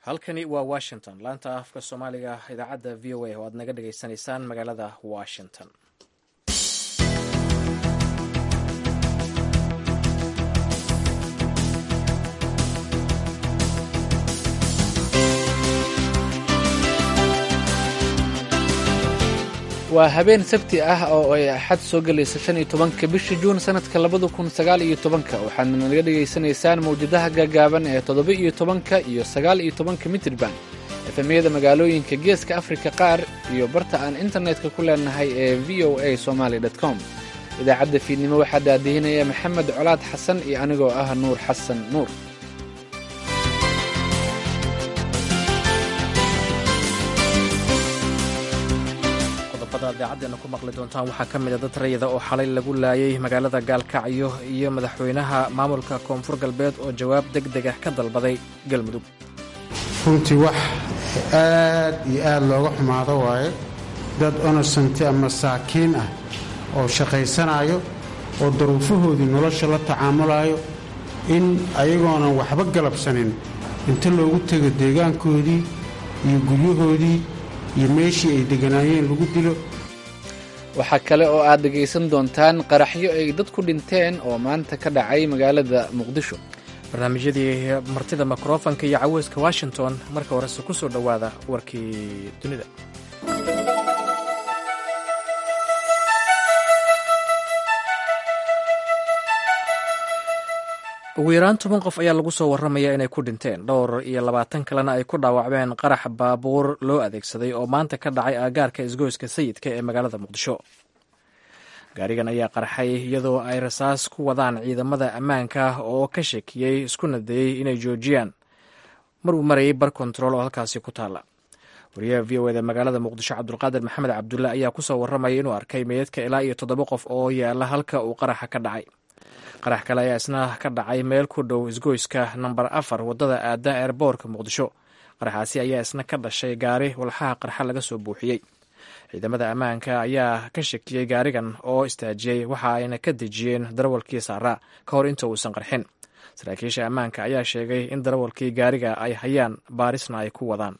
halkani waa washington laanta afka soomaaliga idaacadda v o a oo aad naga dhagaysanaysaan magaalada washington waa habeen sabti ah oo ay axad soo gelaysa shan iyo tobanka bisha juun sanadka labada kun sagaal iyo tobanka waxaadna naga dhegaysanaysaan mawjadaha gaagaaban ee toddoba iyo tobanka iyo sagaal iyo tobanka mitriban efemyada magaalooyinka geeska afrika qaar iyo barta aan internetka ku leenahay ee v o a somaly com idaacadda fiidnimo waxaa daadihinaya maxamed colaad xasan iyo anigoo ah nuur xasan nuur idaacaddeena ku maqli doontaan waxaa ka mida dad rayida oo xalay lagu laayay magaalada gaalkacyo iyo madaxweynaha maamulka koonfur galbeed oo jawaab deg deg ah ka dalbaday galmudug runtii wax aad iyo aad looga xumaado waaye dad onosanti ama saakiin ah oo shaqaysanayo oo daruufahoodii nolosha la tacaamulayo in ayagoonan waxba galabsanin inta loogu tego deegaankoodii iyo guryahoodii iyo meeshii ay deganaayeen lagu dilo waxaa kale oo aad dhegaysan doontaan qaraxyo ay dad ku dhinteen oo maanta ka dhacay magaalada muqdisho barnaamijyadii martida mikrofonka iyo caweyska washington marka horese ku soo dhowaada warkii dunida ugu yaraan toban qof ayaa lagu soo warramaya inay ku dhinteen dhowr iyo labaatan kalena ay ku dhaawacmeen qarax baabuur loo adeegsaday oo maanta ka dhacay aagaarka isgoyska sayidka ee magaalada muqdisho gaarigan ayaa qarxay iyadoo ay rasaas ku wadaan ciidamada ammaanka oo ka shakiyey iskuna dayey inay joojiyaan mar uu marayay bar kontarool oo halkaasi ku taalla wariyaha v o eda magaalada muqdisho cabdulqaadir maxamed cabdulle ayaa kusoo warramaya inuu arkay meydadka ilaa iyo toddoba qof oo yaala halka uu qaraxa ka dhacay qarax kale ayaa isna ka dhacay meel ku dhow isgoyska namber afar waddada aada eerboorka muqdisho qaraxaasi ayaa isna ka dhashay gaari walxaha qarxa laga soo buuxiyey ciidamada ammaanka ayaa ka shakiyey gaarigan oo istaajiyey waxa ayna ka dejiyeen darawalkii saaraa ka hor inta uusan qarxin saraakiisha ammaanka ayaa sheegay in darawalkii gaariga ay hayaan baarisna ay ku wadaan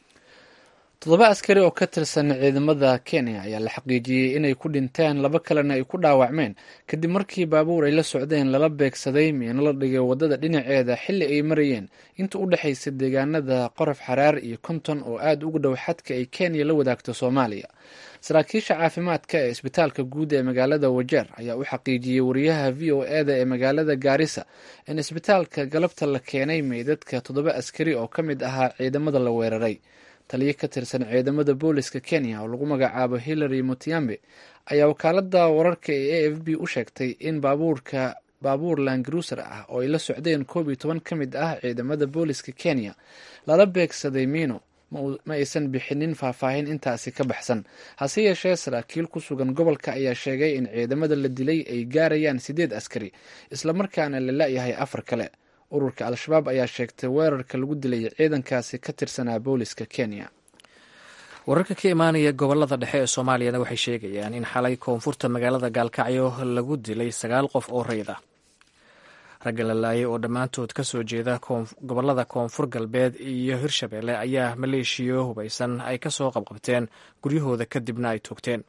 toddoba askari oo ka tirsan ciidamada kenya ayaa la xaqiijiyey inay ku dhinteen laba kalena ay ku dhaawacmeen kadib markii baabuur ay la socdeen lala beegsaday miino la dhigay waddada dhinaceeda xilli ay marayeen inta u dhexaysa deegaanada qorof xaraar iyo konton oo aada uga dhow xadka ay kenya la wadaagto soomaaliya saraakiisha caafimaadka ee isbitaalka guud ee magaalada wajeer ayaa u xaqiijiyey wariyaha v o eda ee magaalada gaarisa in isbitaalka galabta la keenay meydadka toddoba askari oo ka mid ahaa ciidamada la weeraray taliyo ka tirsan ciidamada booliska kenya oo lagu magacaabo hillary mutiambe ayaa wakaalada wararka ee a f b u sheegtay in baabuurka baabuur langaruuser ah oo ay la socdeen koob iyo toban ka mid ah ciidamada booliska kenya lala beegsaday miino ma aysan bixinin faahfaahin intaasi ka baxsan hase yeeshee saraakiil ku sugan gobolka ayaa sheegay in ciidamada la dilay ay gaarayaan sideed askari islamarkaana la la-yahay afar kale ururka al-shabaab ayaa sheegtay weerarka lagu dilay ciidankaasi ka tirsanaa booliska kenya wararka ka imaanaya gobolada dhexe ee soomaaliyana waxay sheegayaan in xalay koonfurta magaalada gaalkacyo lagu dilay sagaal qof oo rayid ah ragga la laayay oo dhammaantood ka soo jeeda gobolada koonfur galbeed iyo hirshabeelle ayaa maleeshiyo hubaysan ay ka soo qabqabteen guryahooda kadibna ay toogteen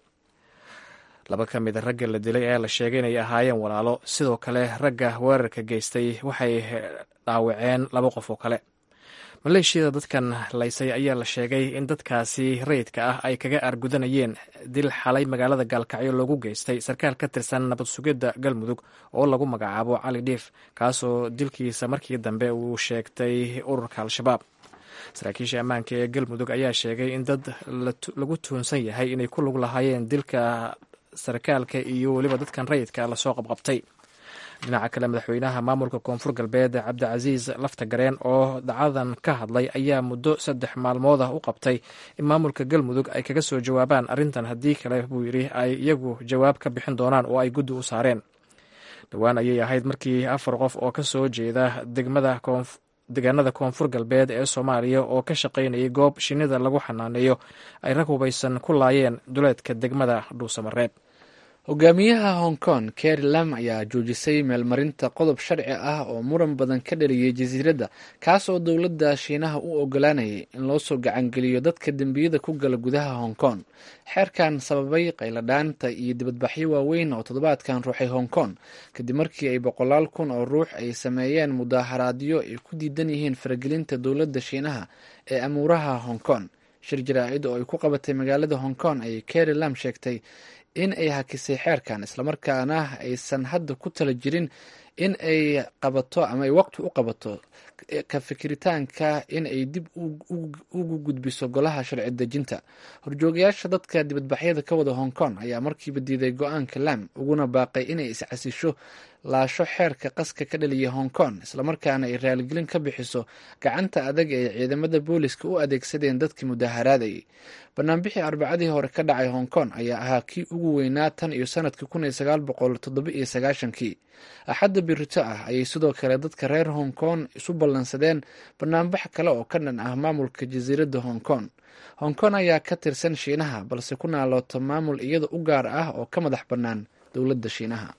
laba ka mid a ragga la dilay ayaa la sheegay inay ahaayeen walaalo sidoo kale ragga weerarka geystay waxay dhaawaceen laba qof oo kale maleeshiyada dadkan laysay ayaa la sheegay in dadkaasi rayidka ah ay kaga aargudanayeen dil xalay magaalada gaalkacyo loogu geystay sarkaal ka tirsan nabad sugidda galmudug oo lagu magacaabo cali dhiif kaasoo dilkiisa markii dambe uu sheegtay ururka al-shabaab saraakiisha ammaanka ee galmudug ayaa sheegay in dad lagu tuunsan yahay inay ku lug lahaayeen dilka sarkaalka iyo weliba dadkan rayidka lasoo qabqabtay dhinaca kale madaxweynaha maamulka koonfur galbeed cabdicasiis lafta gareen oo dacadan ka hadlay ayaa muddo saddex maalmood ah u qabtay in maamulka galmudug ay kaga soo jawaabaan arrintan haddii kale buu yidhi ay iyagu jawaab ka bixin doonaan oo ay guddi u saareen dhowaan ayay ahayd markii afar qof oo ka soo jeeda degmada deegaanada koonfur galbeed ee soomaaliya oo ka shaqaynayay goob shinnida lagu xanaaneeyo ay rag hubaysan ku laayeen duleedka degmada dhuusamareeb hogaamiyaha hong kong keri lam ayaa joojisay meelmarinta qodob sharci ah oo muran badan ka dhaliyay jasiiradda kaas oo dowladda shiinaha u ogolaanayay in loo soo gacangeliyo dadka dembiyada ku gala gudaha hong kong xeerkan sababay qayladhaanta iyo dibadbaxyo waaweyn oo toddobaadkan ruuxay hong kong kadib markii ay boqolaal kun oo ruux ay sameeyeen mudaaharaadyo ay ku diidan yihiin faragelinta dowladda shiinaha ee amuuraha hong kong shir jaraa-id oo ay ku qabatay magaalada hong kong ayay keri lam sheegtay in ay hakisay xeerkan islamarkaana aysan hadda ku tala jirin in ay qabato ama ay waqti u qabato ka fikiritaanka in ay dib ugu gudbiso golaha sharci dejinta horjoogayaasha dadka dibadbaxyada ka wada hong kong ayaa markiiba diiday go-aanka lam uguna baaqay inay iscasisho laasho xeerka qaska ka dhaliya hong kong islamarkaana ay raaligelin ka bixiso gacanta adag ee ciidamada booliska u adeegsadeen dadkii mudaaharaadayay banaanbixii arbacadii hore ka dhacay hong kong ayaa ahaa kii ugu weynaa tan iyo sanadkii kun iyo sagaal boqol toddoba iyo sagaashankii axadda birito ah ayay sidoo kale dadka reer hong kong isu ballansadeen banaanbax kale oo ka dhan ah maamulka jasiiradda hong kong hong kong ayaa ka tirsan shiinaha balse ku naalooto maamul iyada u gaar ah oo ka madax bannaan dowladda shiinaha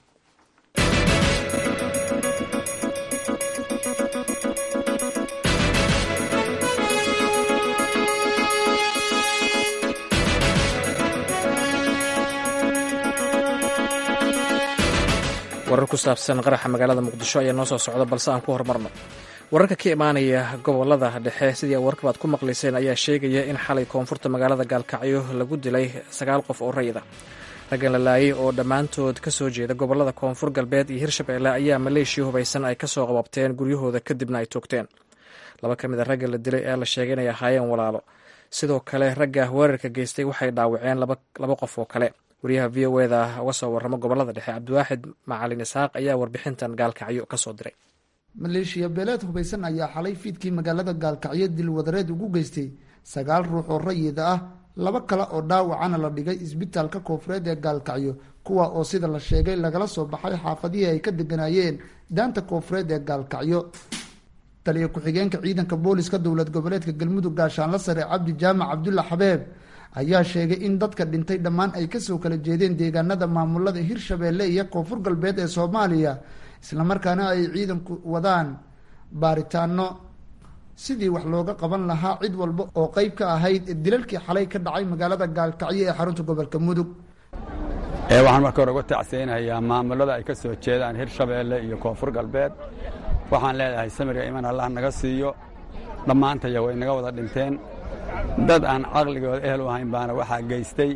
warar ku saabsan qaraxa magaalada muqdisho ayaa noo soo socda balse aan ku horumarno wararka ka imaanaya gobolada dhexe sidii warkabaad ku maqlayseen ayaa sheegaya in xalay koonfurta magaalada gaalkacyo lagu dilay sagaal qof oo rayida raggan la laayay oo dhammaantood ka soo jeeda gobolada koonfur galbeed iyo hirshabeelle ayaa maleeshiya hubaysan ay kasoo qababteen guryahooda kadibna ay toogteen laba ka mid a ragga la dilay ee la sheegay inay ahaayeen walaalo sidoo kale ragga weerarka geystay waxay dhaawaceen laba qof oo kale wariyaha v o eda uga soo warramo gobolada dhexe cabdiwaaxid macalin isaaq ayaa warbixintan gaalkacyo ka soo diray maleeshiya beeleed hubaysan ayaa xalay fiidkii magaalada gaalkacyo dilwadareed ugu geystay sagaal ruux oo rayida ah laba kale oo dhaawacana la dhigay isbitaalka koofureed ee gaalkacyo kuwa oo sida la sheegay lagala soo baxay xaafadihii ay ka deganaayeen daanta koofureed ee gaalkacyo taliya ku-xigeenka ciidanka booliska dowlad goboleedka galmudug gaashaanla sare cabdi jaamac cabdulla xabeeb ayaa sheegay in dadka dhintay dhammaan ay kasoo kala jeedeen deegaanada maamulada hirshabeelle iyo koonfur galbeed ee soomaaliya islamarkaana ay ciidanku wadaan baaritaano sidii wax looga qaban lahaa cid walba oo qeyb ka ahayd dilalkii xalay ka dhacay magaalada gaalkacyo ee xarunta gobolka mudug waxaan marka hore uga tacseynayaa maamulada ay ka soo jeedaan hirshabeelle iyo koonfur galbeed waxaan leedahay samiriga iman allah naga siiyo dhammaantaya way naga wada dhinteen dad aan caqligooda ehel u ahayn baana waxaa geystay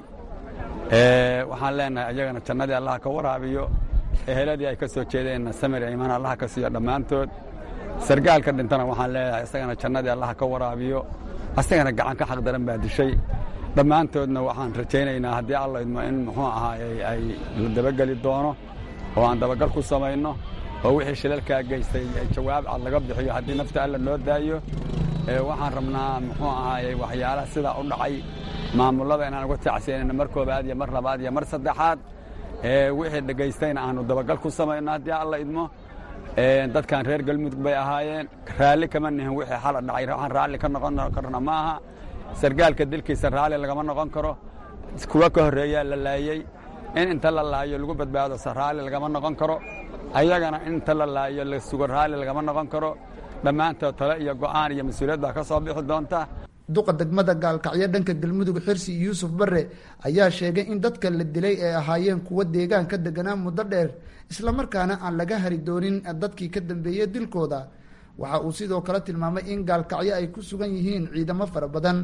waxaan leenahay ayagana jannadii allah ka waraabiyo eheladii ay ka soo jeedeenna samir iman allah ka siiyo dhammaantood sargaalka dhintana waxaan leedahay isagana jannadii allah ka waraabiyo asagana gacan ka xaqdaran baa dishay dhammaantoodna waxaan rajaynaynaa haddii alla idmo in muxuu ahaa ay la dabageli doono oo aan dabagal ku samayno oo wixii shilalkaa geystay jawaab cad laga bixiyo haddii nafta alla noo daayo waxaan rabnaa muxuu ahaayey waxyaalaha sidaa u dhacay maamullada inaan uga tacsiyanayno mar koobaad iyo mar labaad iyo mar saddexaad wixii dhegaystayna aanu dabagal ku samayno haddii alla idmo dadkan reer galmudug bay ahaayeen raalli kama nihin wixii xala dhacay waxaan raalli ka noqon karna ma aha sargaalka dilkiisa raalli lagama noqon karo kuwa ka horreeyaa la laayey in inta la laayo lagu badbaado se raalli lagama noqon karo ayagana in inta la laayo la sugo raalli lagama noqon karo dhammaantood tale iyo go'aan iyo mas-uuliyad baa ka soo bixi doonta duqa degmada gaalkacyo dhanka galmudug xirsi yuusuf bare ayaa sheegay in dadka la dilay ay ahaayeen kuwa deegaanka deganaa muddo dheer islamarkaana aan laga hari doonin dadkii ka dambeeyey dilkooda waxa uu sidoo kale tilmaamay in gaalkacyo ay ku sugan yihiin ciidamo fara badan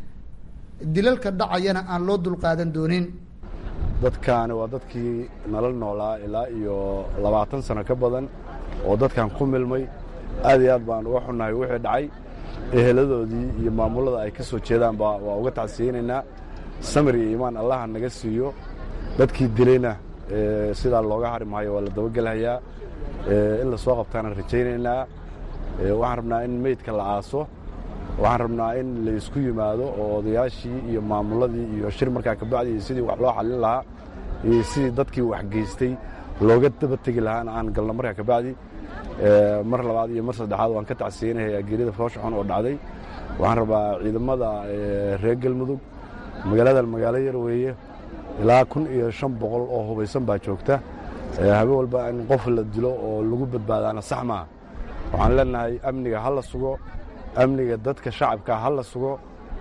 dilalka dhacayana aan loo dulqaadan doonin dadkaani waa dadkii nala noolaa ilaa iyo labaatan sano ka badan oo dadkan ku milmay aad iyo aad baan uga xunnahay wixii dhacay eheladoodii iyo maamullada ay ka soo jeedaanba waa uga tacsiyeynaynaa samir iyo iimaan allaha naga siiyo dadkii dilayna sidaa looga hari maayo waa la dabagelhayaa in la soo qabtaana rajaynaynaa waxaan rabnaa in meydka la aaso waxaan rabnaa in la isku yimaado oo odayaashii iyo maamulladii iyo shir markaa kabacdi iyo sidii wax loo xallin lahaa iyo sidii dadkii wax geystay looga daba tegi lahaana aan galno markaa kabacdi mar labaad iyo mar saddexaad waan ka tacsiyeynayaa geerida foosha xun oo dhacday waxaan rabaa ciidamada reer galmudug magaaladan magaalo yar weeye ilaa kun iyo shan boqol oo hubaysan baa joogta habe walba in qof la dilo oo lagu badbaadaana sax maaha waxaan leenahay amniga ha la sugo amniga dadka shacabka ha la sugo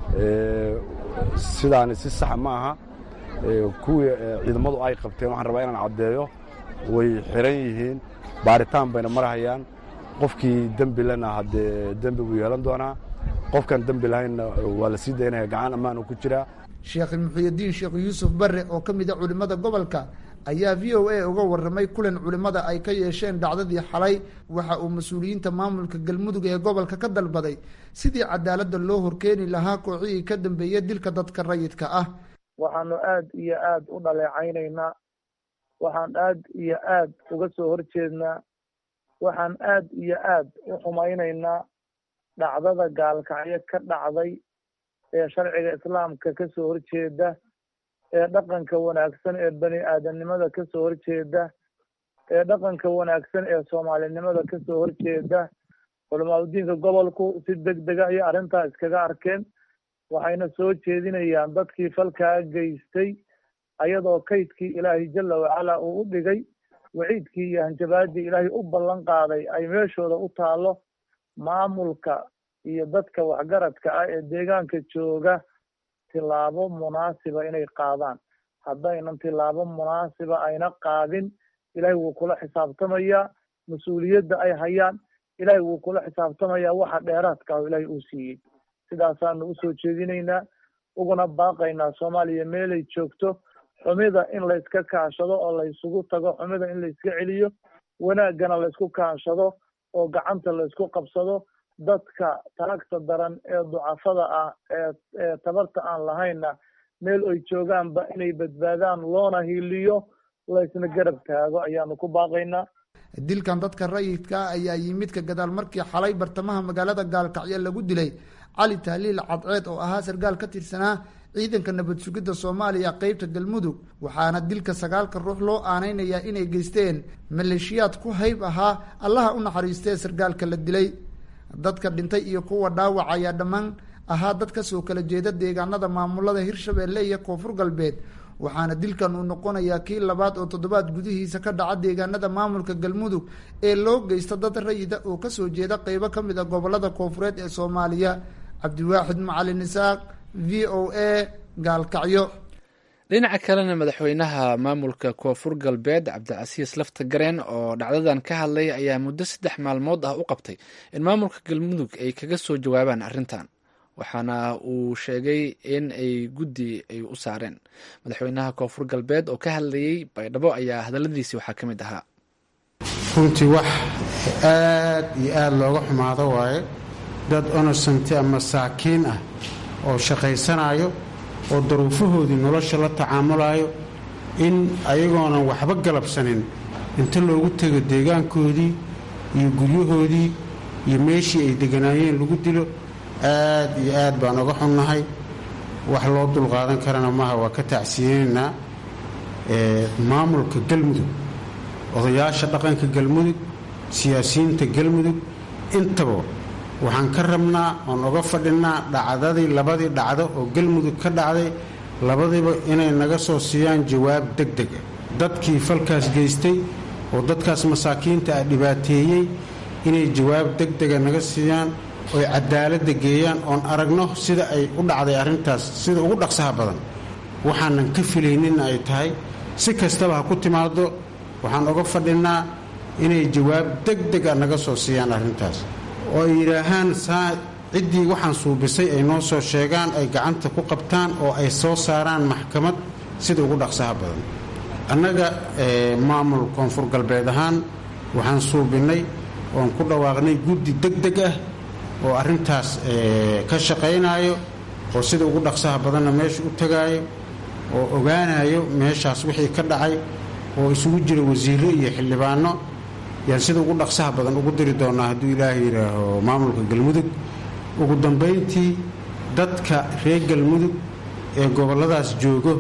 sidaani si saxa ma aha kuwii ciidamadu ay qabteen waxaan rabaa inaan caddeeyo way xiran yihiin baaritaan bayna marhayaan qofkii dembi lena haddee dembi buu yeelan doonaa qofkaan dembi lahaynna waa la sii daynaya gacan ammaanu ku jiraa sheekh muxuyadiin sheekh yuusuf barre oo ka mida culimmada gobolka ayaa v o a uga warramay kulan culimmada ay ka yeesheen dhacdadii xalay waxa uu mas-uuliyiinta maamulka galmudug ee gobolka ka dalbaday sidii cadaaladda loo horkeeni lahaa kooxihii ka dambeeya dilka dadka rayidka ah waxaanu aad iyo aad u dhaleecaynaynaa waxaan aad iyo aad uga soo horjeednaa waxaan aad iyo aad u xumaynaynaa dhacdada gaalkacyo ka dhacday ee sharciga islaamka ka soo horjeeda ee dhaqanka wanaagsan ee bani aadamnimada ka soo horjeeda ee dhaqanka wanaagsan ee soomaalinimada ka soo horjeeda culamaadudiinka gobolku si deg dega ayay arrintaa iskaga arkeen waxayna soo jeedinayaan dadkii falkaa geystay ayadoo kaydkii ilaahay jalla wacala uu u dhigay waciidkii iyo hanjabaadii ilaahay u ballan qaaday ay meeshooda u taallo maamulka iyo dadka waxgaradka ah ee deegaanka jooga tilaabo munaasiba inay qaadaan haddaynan tilaabo munaasiba ayna qaadin ilaahay wuu kula xisaabtamayaa mas-uuliyadda ay hayaan ilaahay wuu kula xisaabtamayaa waxa dheeraadka ah ilaahay uu siiyey sidaasaanu usoo jeedinaynaa uguna baaqaynaa soomaaliya meelay joogto xumida in layska kaashado oo laysugu tago xumida in layska celiyo wanaaggana laysku kaashado oo gacanta laysku qabsado dadka taagta daran ee ducafada ah ee ee tabarta aan lahaynna meel ay joogaanba inay badbaadaan loona hiiliyo laysna garab taago ayaanu ku baaqaynaa dilkan dadka rayidka ah ayaa yimid ka gadaal markii xalay bartamaha magaalada gaalkacyo lagu dilay cali tahliil cadceed oo ahaa sarkaal ka tirsanaa ciidanka nabad sugidda soomaaliya qeybta galmudug waxaana dilka sagaalka ruux loo aaneynayaa inay geysteen maleeshiyaad ku hayb ahaa allaha u naxariistee sarkaalka la dilay dadka dhintay iyo kuwa dhaawac ayaa dhammaan ahaa dad kasoo kala jeeda deegaanada maamulada hirshabeelle iyo koonfur galbeed waxaana dilkan uu noqonayaa kii labaad oo toddobaad gudihiisa ka dhaca deegaanada maamulka galmudug ee loo geysta dad rayida oo kasoo jeeda qeybo ka mid a gobolada koonfureed ee soomaaliya cabdiwaaxid macalin isaaq v o a gaalkacyo dhinaca kalena madaxweynaha maamulka koonfur galbeed cabdicasiis lafta gareen oo dhacdadan ka hadlay ayaa muddo saddex maalmood ah u qabtay in maamulka galmudug ay kaga soo jawaabaan arrintan waxaana uu sheegay in ay guddi ay u saareen madaxweynaha koonfur galbeed oo ka hadlayay baydhabo ayaa hadaladiisi waxaa ka mid ahaa runtii wax aad iyo aad looga xumaado waaye dad onosanti ama saakiin ah oo shaqaysanayo oo daruufahoodii nolosha la tacaamulayo in ayagoonan waxba galabsanin inta loogu tego deegaankoodii iyo guryahoodii iyo meeshii ay deganaayeen lagu dilo aad iyo aad baan oga xunnahay wax loo dulqaadan karana maaha waa ka tacsiyeynaynaa maamulka galmudug odayaasha dhaqanka galmudug siyaasiyiinta galmudug intaba waxaan ka rabnaa oon oga fadhinnaa dhacdadii labadii dhacdo oo galmudug ka dhacday labadiiba inay naga soo siiyaan jawaab deg deg ah dadkii falkaas geystay oo dadkaas masaakiinta ah dhibaateeyey inay jawaab deg dega naga siiyaan oy cadaaladda geeyaan oon aragno sida ay u dhacday arrintaas sida ugu dhaqsaha badan waxaanan ka filayninna ay tahay si kastaba ha ku timaado waxaan oga fadhinnaa inay jawaab deg deg a naga soo siiyaan arrintaas oo ay yidhaahaan saa ciddii waxaan suubisay ay noo soo sheegaan ay gacanta ku qabtaan oo ay soo saaraan maxkamad sida ugu dhaqsaha badan annaga maamul koonfur galbeed ahaan waxaan suubinnay oon ku dhawaaqnay guddi deg deg ah oo arrintaas ka shaqaynaayo oo sida ugu dhaqsaha badanna meesha u tagaayo oo ogaanayo meeshaas wixii ka dhacay oo isugu jira wasiirro iyo xildhibaano yaan sida ugu dhaqsaha badan ugu diri doonaa hadduu ilaahay yidhaaho maamulka galmudug ugu dambayntii dadka reer galmudug ee gobolladaas joogo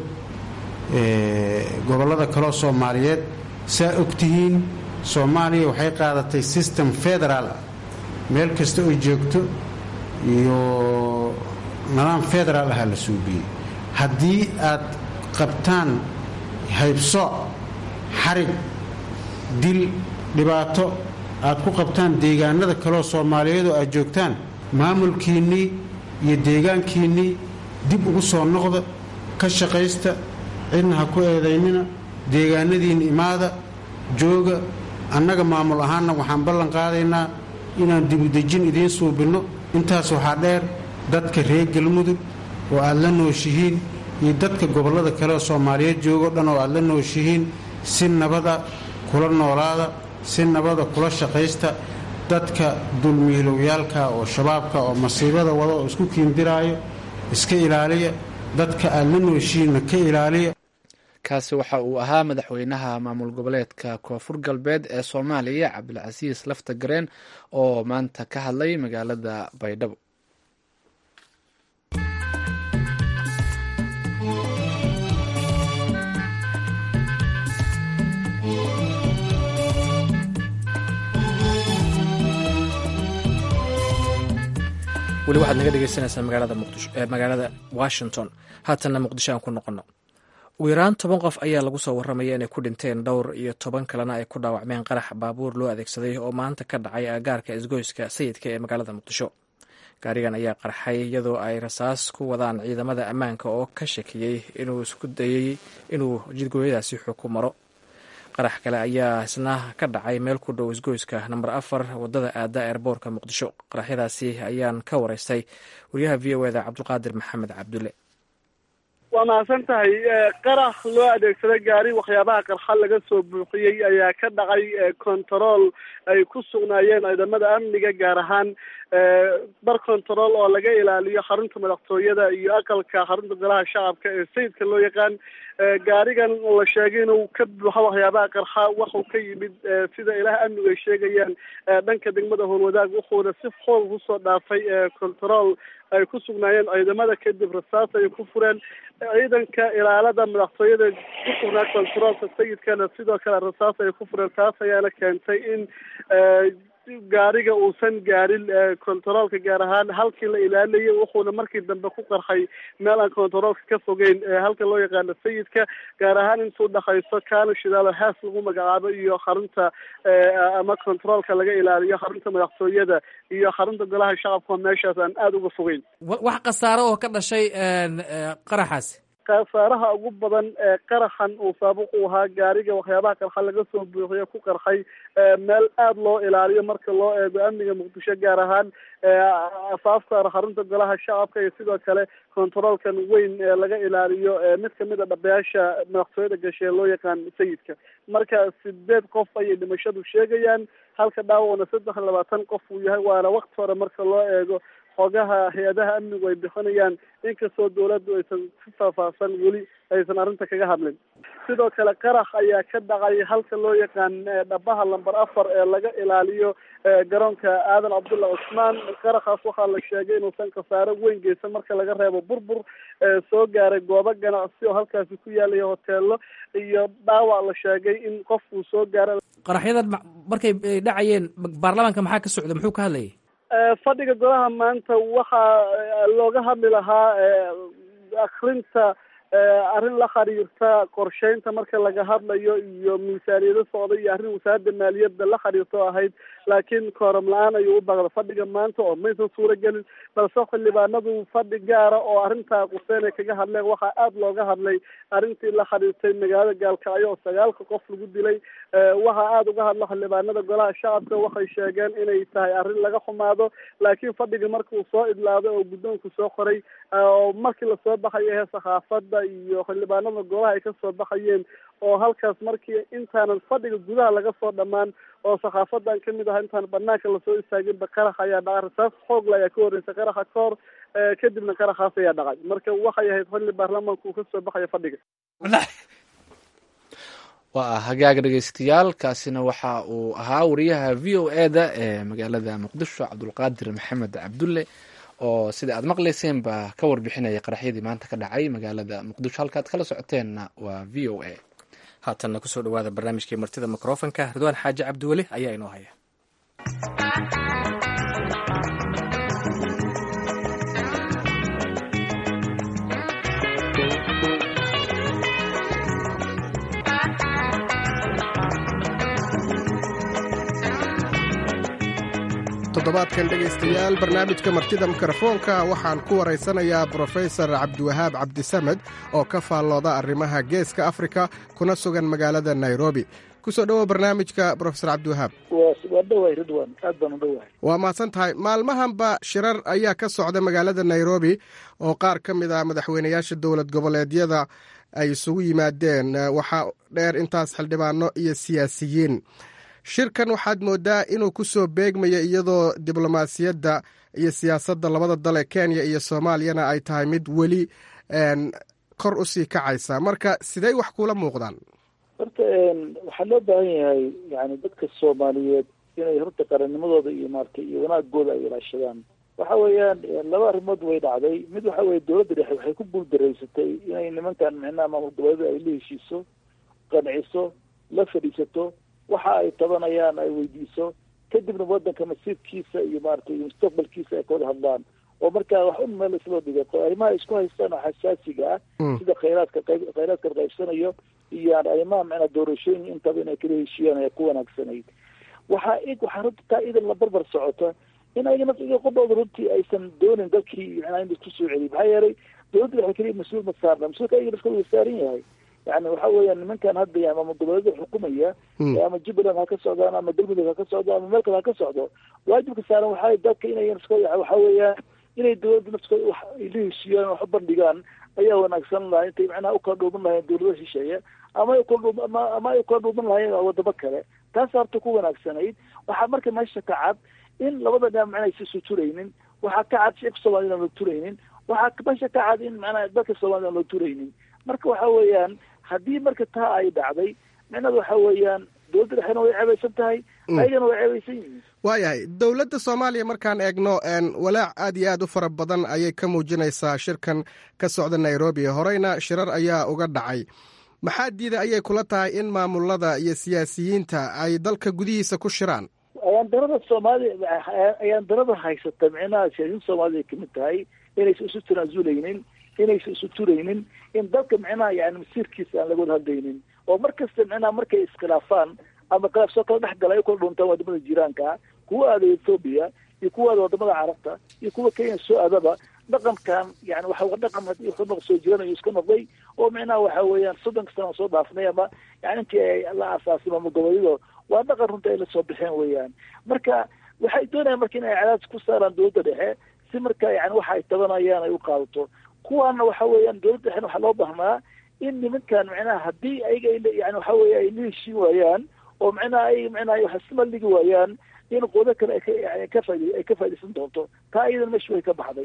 gobollada kaloo soomaaliyeed saa ogtihiin soomaaliya waxay qaadatay system federaal meel kasta oy joogto iyo nidaam federaal ahaa la suubiyey haddii aad qabtaan haybsooc xarig dil dhibaato aad ku qabtaan deegaanada kaleoo soomaaliyeedoo aad joogtaan maamulkiinnii iyo deegaankiinnii dib ugu soo noqda ka shaqaysta cidna ha ku eedaynina deegaanadiinna imaada jooga annaga maamul ahaanna waxaan ballan qaadaynaa inaan dibudejin idiin suubinno intaas waxaa dheer dadka reer galmudug oo aad la nooshihiin iyo dadka gobollada kale oo soomaaliyeed joogo dhan oo aad la nooshihiin si nabada kula noolaada si nabada kula shaqaysta dadka dulmiilowyaalka oo shabaabka oo masiibada wada oo isku kiindiraayo iska ilaaliya dadka aad la nooshihiinna ka ilaaliya kaasi waxa uu ahaa madaxweynaha maamul goboleedka koonfur galbeed ee soomaaliya cabdilcasiis lafta gareen oo maanta ka hadlay magaalada baydhabo weli waxaad naga dhegeysanaysaa magaalada muqdisho ee magaalada washington haatanna muqdisho aan ku noqono ugu yaraan toban qof ayaa lagu soo warramaya inay ku dhinteen dhowr iyo toban kalena ay ku dhaawacmeen qarax baabuur loo adeegsaday oo maanta ka dhacay agaarka isgoyska sayidka ee magaalada muqdisho gaarigan ayaa qarxay iyadoo ay rasaas ku wadaan ciidamada ammaanka oo ka shakiyey inuu isku dayey inuu jidgooyadaasi xog ku maro qarax kale ayaa isna ka dhacay meel ku dhow isgoyska namber afar wadada aada eerboorka muqdisho qaraxyadaasi ayaan ka wareystay wariyaha v o eda cabdulqaadir maxamed cabdulle waa mahadsan tahay qarax loo adeegsaday gaari waxyaabaha qarxa laga soo buuxiyey ayaa ka dhacay control ay ku sugnaayeen ciidamada amniga gaar ahaan bar control oo laga ilaaliyo xarunta madaxtooyada iyo aqalka xarunta golaha shacabka ee sayidka loo yaqaan gaarigan la sheegay inuu ka buuxo waxyaabaha qarxa waxuu ka yimid sida ilaah amnigu ay sheegayaan dhanka degmada howlwadaag wuxuuna si xoog kusoo dhaafay control ay ku sugnaayeen ciidamada kadib rasaas ay ku fureen ciidanka ilaalada madaxtooyada ku sugnaa controolka sayidkana sidoo kale rasaas ay ku fureen taas ayaana keentay in gaariga uusan gaarin controolka gaar ahaan halkii la ilaalinayay wuxuuna markii dambe ku qarxay meel aan controolka ka fogeyn halka loo yaqaano sayidka gaar ahaan intuu dhakayso kaana shidaalo haas lagu magacaabo iyo xarunta ama controolka laga ilaaliyo xarunta madaxtooyada iyo xarunta golaha shacabka meeshaas aan aada uga fogeyn wax khasaaro oo ka dhashay qaraxaasi khasaaraha ugu badan ee qaraxan uu saabuq u ahaa gaariga waxyaabaha qarxa laga soo buuxiyo ku qarxay meel aada loo ilaaliyo marka loo eego amniga muqdisho gaar ahaan afaafka xarunta golaha shacabka iyo sidoo kale controolkan weyn ee laga ilaaliyo mid kamid a dhabayaasha madaxtooyada gashe ee loo yaqaan sayidka marka sideed qof ayay dhimashadu sheegayaan halka dhaawacna saddex iyo labaatan qof uu yahay waana wakti hore marka loo eego xogaha hay-adaha amnigu ay bixinayaan inkastoo dawladdu aysan si faahfaahsan weli aysan arrinta kaga hadlin sidoo kale qarax ayaa ka dhacay halka loo yaqaan dhabaha lamber afar ee laga ilaaliyo garoonka aadan cabdulla cusmaan qaraxaas waxaa la sheegay inuusan khasaaro weyn geysan marka laga reebo burbur soo gaaray goobo ganacsi oo halkaasi ku yaalaya hoteelo iyo dhaawac la sheegay in qofkuu soo gaara qaraxyadan markay dhacayeen baarlamaanka maxaa ka socda muxuu ka hadlayay fadhiga golaha maanta waxaa looga hadli lahaa akrinta arrin la xiriirta qorsheynta marka laga hadlayo iyo miisaaniyado socda iyo arrin wasaaradda maaliyadda la xiriirto ahayd laakiin kooram la-aan ayuu u baaqda fadhiga maanta oo maysan suuro gelin balse xildhibaanadu fadhi gaara oo arrintaa quseen ay kaga hadleen waxaa aada looga hadlay arrintii la xiriirtay magaalada gaalkacyo oo sagaalka qof lagu dilay waxaa aada uga hadla xildhibaanada golaha shacabka waxay sheegeen inay tahay arrin laga xumaado laakiin fadhiga marka uu soo idlaaday oo guddoonku soo qoray oo markii lasoo baxayo ee saxaafadda iyo xildhibaanada golaha ay kasoo baxayeen oo halkaas markii intaanan fadhiga gudaha laga soo dhammaan oo saxaafadan kamid aha intaan banaanka lasoo istaaginba qarax ayaa dhacay rasaas xoogla ayaa ka horreysay qaraxa ka hor kadibna qaraxaas ayaa dhacay marka waxay ahayd xilli baarlamaanka uu kasoo baxayo fadhiga waa hagaaga dhegeystayaal kaasina waxa uu ahaa wariyaha v o e da ee magaalada muqdisho cabdulqaadir maxamed cabdulle oo sida aad maqlayseen baa ka warbixinaya qaraxyadii maanta ka dhacay magaalada muqdisho halkaad kala socoteenna waa v o a haatanna kusoo dhawaada barnaamijkii martida mikrofonka ridwaan xaaji cabdiweli ayaa inoo haya toddobaadkan dhegaystayaal barnaamijka martida mikrofoonka waxaan ku waraysanayaa brofesor cabdiwahaab cabdisamed oo ka faallooda arrimaha geeska afrika kuna sugan magaalada nairobi kusoo dhowow barnaamijka brofesor cabdiwahaab waa dhawahay ridwan aad baan u dhawahay waa mahadsan tahay maalmahanba shirar ayaa ka socda magaalada nairobi oo qaar ka mid ah madaxweynayaasha dowlad goboleedyada ay isugu yimaadeen waxaa dheer intaas xildhibaano iyo siyaasiyiin shirkan waxaad moodaa inuu ku soo beegmayo iyadoo diblomaasiyadda iyo siyaasadda labada dale kenya iyo soomaaliyana ay tahay mid weli kor u sii kacaysa marka sidey wax kuula muuqdaan horta waxaa loo baahan yahay yani dadka soomaaliyeed inay horta qarannimadooda iyo maaragtay iyo wanaagooda ay ilaashadaan waxa weeyaan laba arrimood way dhacday mid waxa weye dowladda dhexe waxay ku guuldareysatay inay nimankan micnaha maamul goboleeda ay la heshiiso qanciso la fadhiisato waxa ay tabanayaan ay weydiiso kadibna wadanka masiirkiisa iyo maaragtay iyo mustaqbalkiisa ay kawada hadlaan oo markaa wax un meel isloo dhigay arrimaha isku haystaan oo xasaasiga ah sida khayraadka qayb khayraadka la qaybsanayo iyo arrimaha macnaa doorashooyin intaba inay kala heshiiyaan ayaa ku wanaagsanayd waxaa ig waxaa runta taa idan la barbar socota in ayagana qodooda runtii aysan doonin dalkii macnaa in laisku soo celiy maxaa yeelay dowladda waxay keliya mas-uul ma saarna mas-uulka ayaga laska wada saaran yahay yani waxa weeyaan nimankan hadda ya ama goboleeda xukumaya ama jubbaland ha ka socdaan ama galmudug ha ka socdo ama meel kale ha ka socdo waajibka saaran waxaa dalka inay waxa weeyaan inay dowladda nafskooda wax ay la heshiiyaan wax u bandhigaan ayaa wanaagsan lahaa intay macnaha ukala dhuuman lahayeen dowlada shisheeye ama ay ukala ama ama ay ukala dhuuman lahayeen wadamo kale taas horta ku wanaagsanayd waxaa marka meesha ka cad in labada dhinac macna aysa isu turaynin waxaa ka cad shicibka soomaliya aan loo turaynin waxaa meesha ka cad in macnaha dalka soomaliya aan loo turaynin marka waxa weeyaan haddii marka taa ay dhacday micnada waxa weeyaan dowladda dhexena way ceebaysan tahay ayagana way ceebaysan yihiin waayahay dowladda soomaaliya markaan eegno walaac aad iyo aad u fara badan ayay ka muujinaysaa shirkan ka socda nairobi horeyna shirar ayaa uga dhacay maxaa diida ayay kula tahay in maamulada iyo siyaasiyiinta ay dalka gudihiisa ku shiraan ayaan darada soomaaliya ayaan darada haysata micnaha siyaasiyiinta soomaalida ay kamid tahay inaysan isu tanaasuleynin inaysan isu turaynin in dalka micnaha yani masiirkiisa aan laga wada hadlaynin oo mar kasta micnaha markay iskhilaafaan ama khilaaf soo kala dhex gala ay kala dhuntaan wadamada jiraanka kuwa aada ethoobiya iyo kuwa aada wadamada carabta iyo kuwa kenya soo aadaba dhaqankan yani waxa dhaqan wuxuu soo jiranayo iska noqday oo micnaha waxa weeyaan soddonka sana soo dhaafnay ama yani intii la aasaasay maamul goboleedyada waa dhaqan runta ay la soo baxeen weeyaan marka waxay doonayaan marka in ay cadaadis ku saaraan dowladda dhexe si marka yani waxa ay tabanayaan ay u qaadato kuwaana waxa weeyaan dowladda dhexena waxaa loo baahnaa in nimankan micnaha haddii ayaga yani waxa weeye ay la heshiin waayaan oo micnaha ay micnaha wax isma dhigi waayaan in qodo kale ay ka faid ay ka faa'idaysan doonto taa iyadan meesha way ka baxday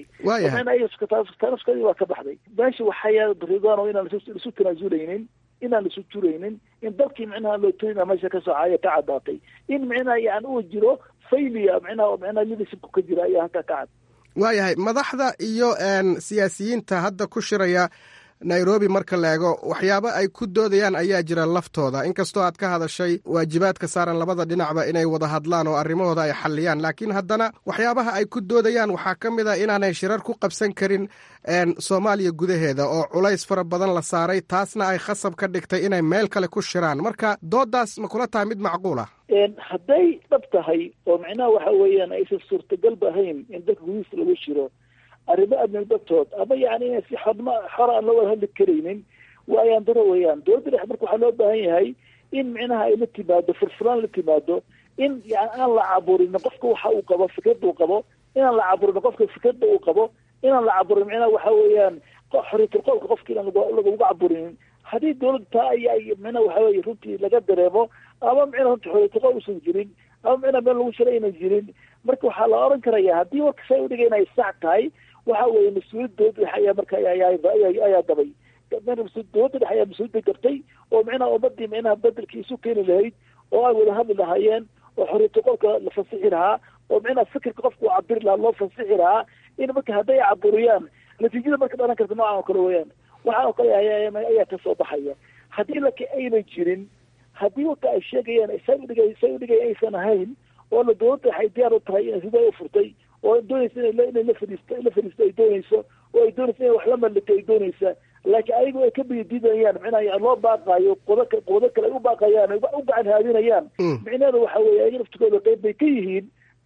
tanafskadi waa ka baxday meesha waxaa ridano inaan isu tanaasuleynin inaan laisu turaynin in dalkii micnaha loo turina meesha ka socaya ka caddaatay in micnaha yani uu jiro faylia micnaha micnaha leadershipku ka jira ayaa halkaa ka cad waayahay madaxda iyo siyaasiyiinta hadda ku shiraya nairobi marka la eego waxyaabo ay ku doodayaan ayaa jira laftooda inkastoo aad ka hadashay waajibaadka saaran labada dhinacba inay wada hadlaan oo arrimahooda ay xalliyaan laakiin haddana waxyaabaha ay ku doodayaan waxaa ka mid a inaanay shirar ku qabsan karin soomaaliya gudaheeda oo culays fara badan la saaray taasna ay khasab ka dhigtay inay meel kale ku shiraan marka doodaas ma kula tahay mid macquul ah hadday dhab tahay oo micnaha waxa weeyaan aysan suurtagalba ahayn in dalka gudihiisa lagu shiro arrimo amni dartood ama yani inay si xodma xor aan loo wada hadli karaynin waa ayaan daro weeyaan dowladda dhexe marka waxaa loo baahan yahay in micnaha ay la timaado furfuraan la timaado in yani aan la caburin qofka waxa uu qabo fikradda uu qabo inaan la caburin qofka fikradda uu qabo inaan la caburin micnaha waxa weeyaan xoriyatul qowlka qofka inaan lagu caburinin haddii dowladda taa ay ay micnaha waxa weye runtii laga dareemo ama micnaha runtii xoriyatul qowl usan jirin ama micnaha meel lagu shira aynan jirin marka waxaa la oran karaya haddii warka say udhiga inay sax tahay waxa weeye mas-uuliyad dowladda dhexe ayaa marka ayaa dabay dowladda dhexe ayaa mas-uuliyadda gartay oo micnaha ummadii micnaha bedelkii isu keeni lahayd oo ay wada hadli lahaayeen oo xoriyata qolka la fasixi lahaa oo micnaha fikirka qofka uu cabiri lahaa loo fasixi lahaa in marka hadday caburiyaan natiijada marka dhalan karta noocan oo kale weeyaan waxaa oo kale ayaa ka soo baxaya haddii laka ayna jirin haddii warka ay sheegayaan say udhigay say udhigay aysan ahayn oo la dowladda waxay diyaar u tahay inay sidaa u furtay oo doonaysa inay inay la fadhiisto la fadhiisto ay doonayso oo ay doonaysa inay wax la mallito ay doonaysa laakiin ayagu ay ka biyadiidayaan micnaha loo baaqaayo qodo qodo kale ay u baaqayaan ay u gacan haadinayaan micnaheedu waxa weeye ayaga naftigooda qayb bay ka yihiin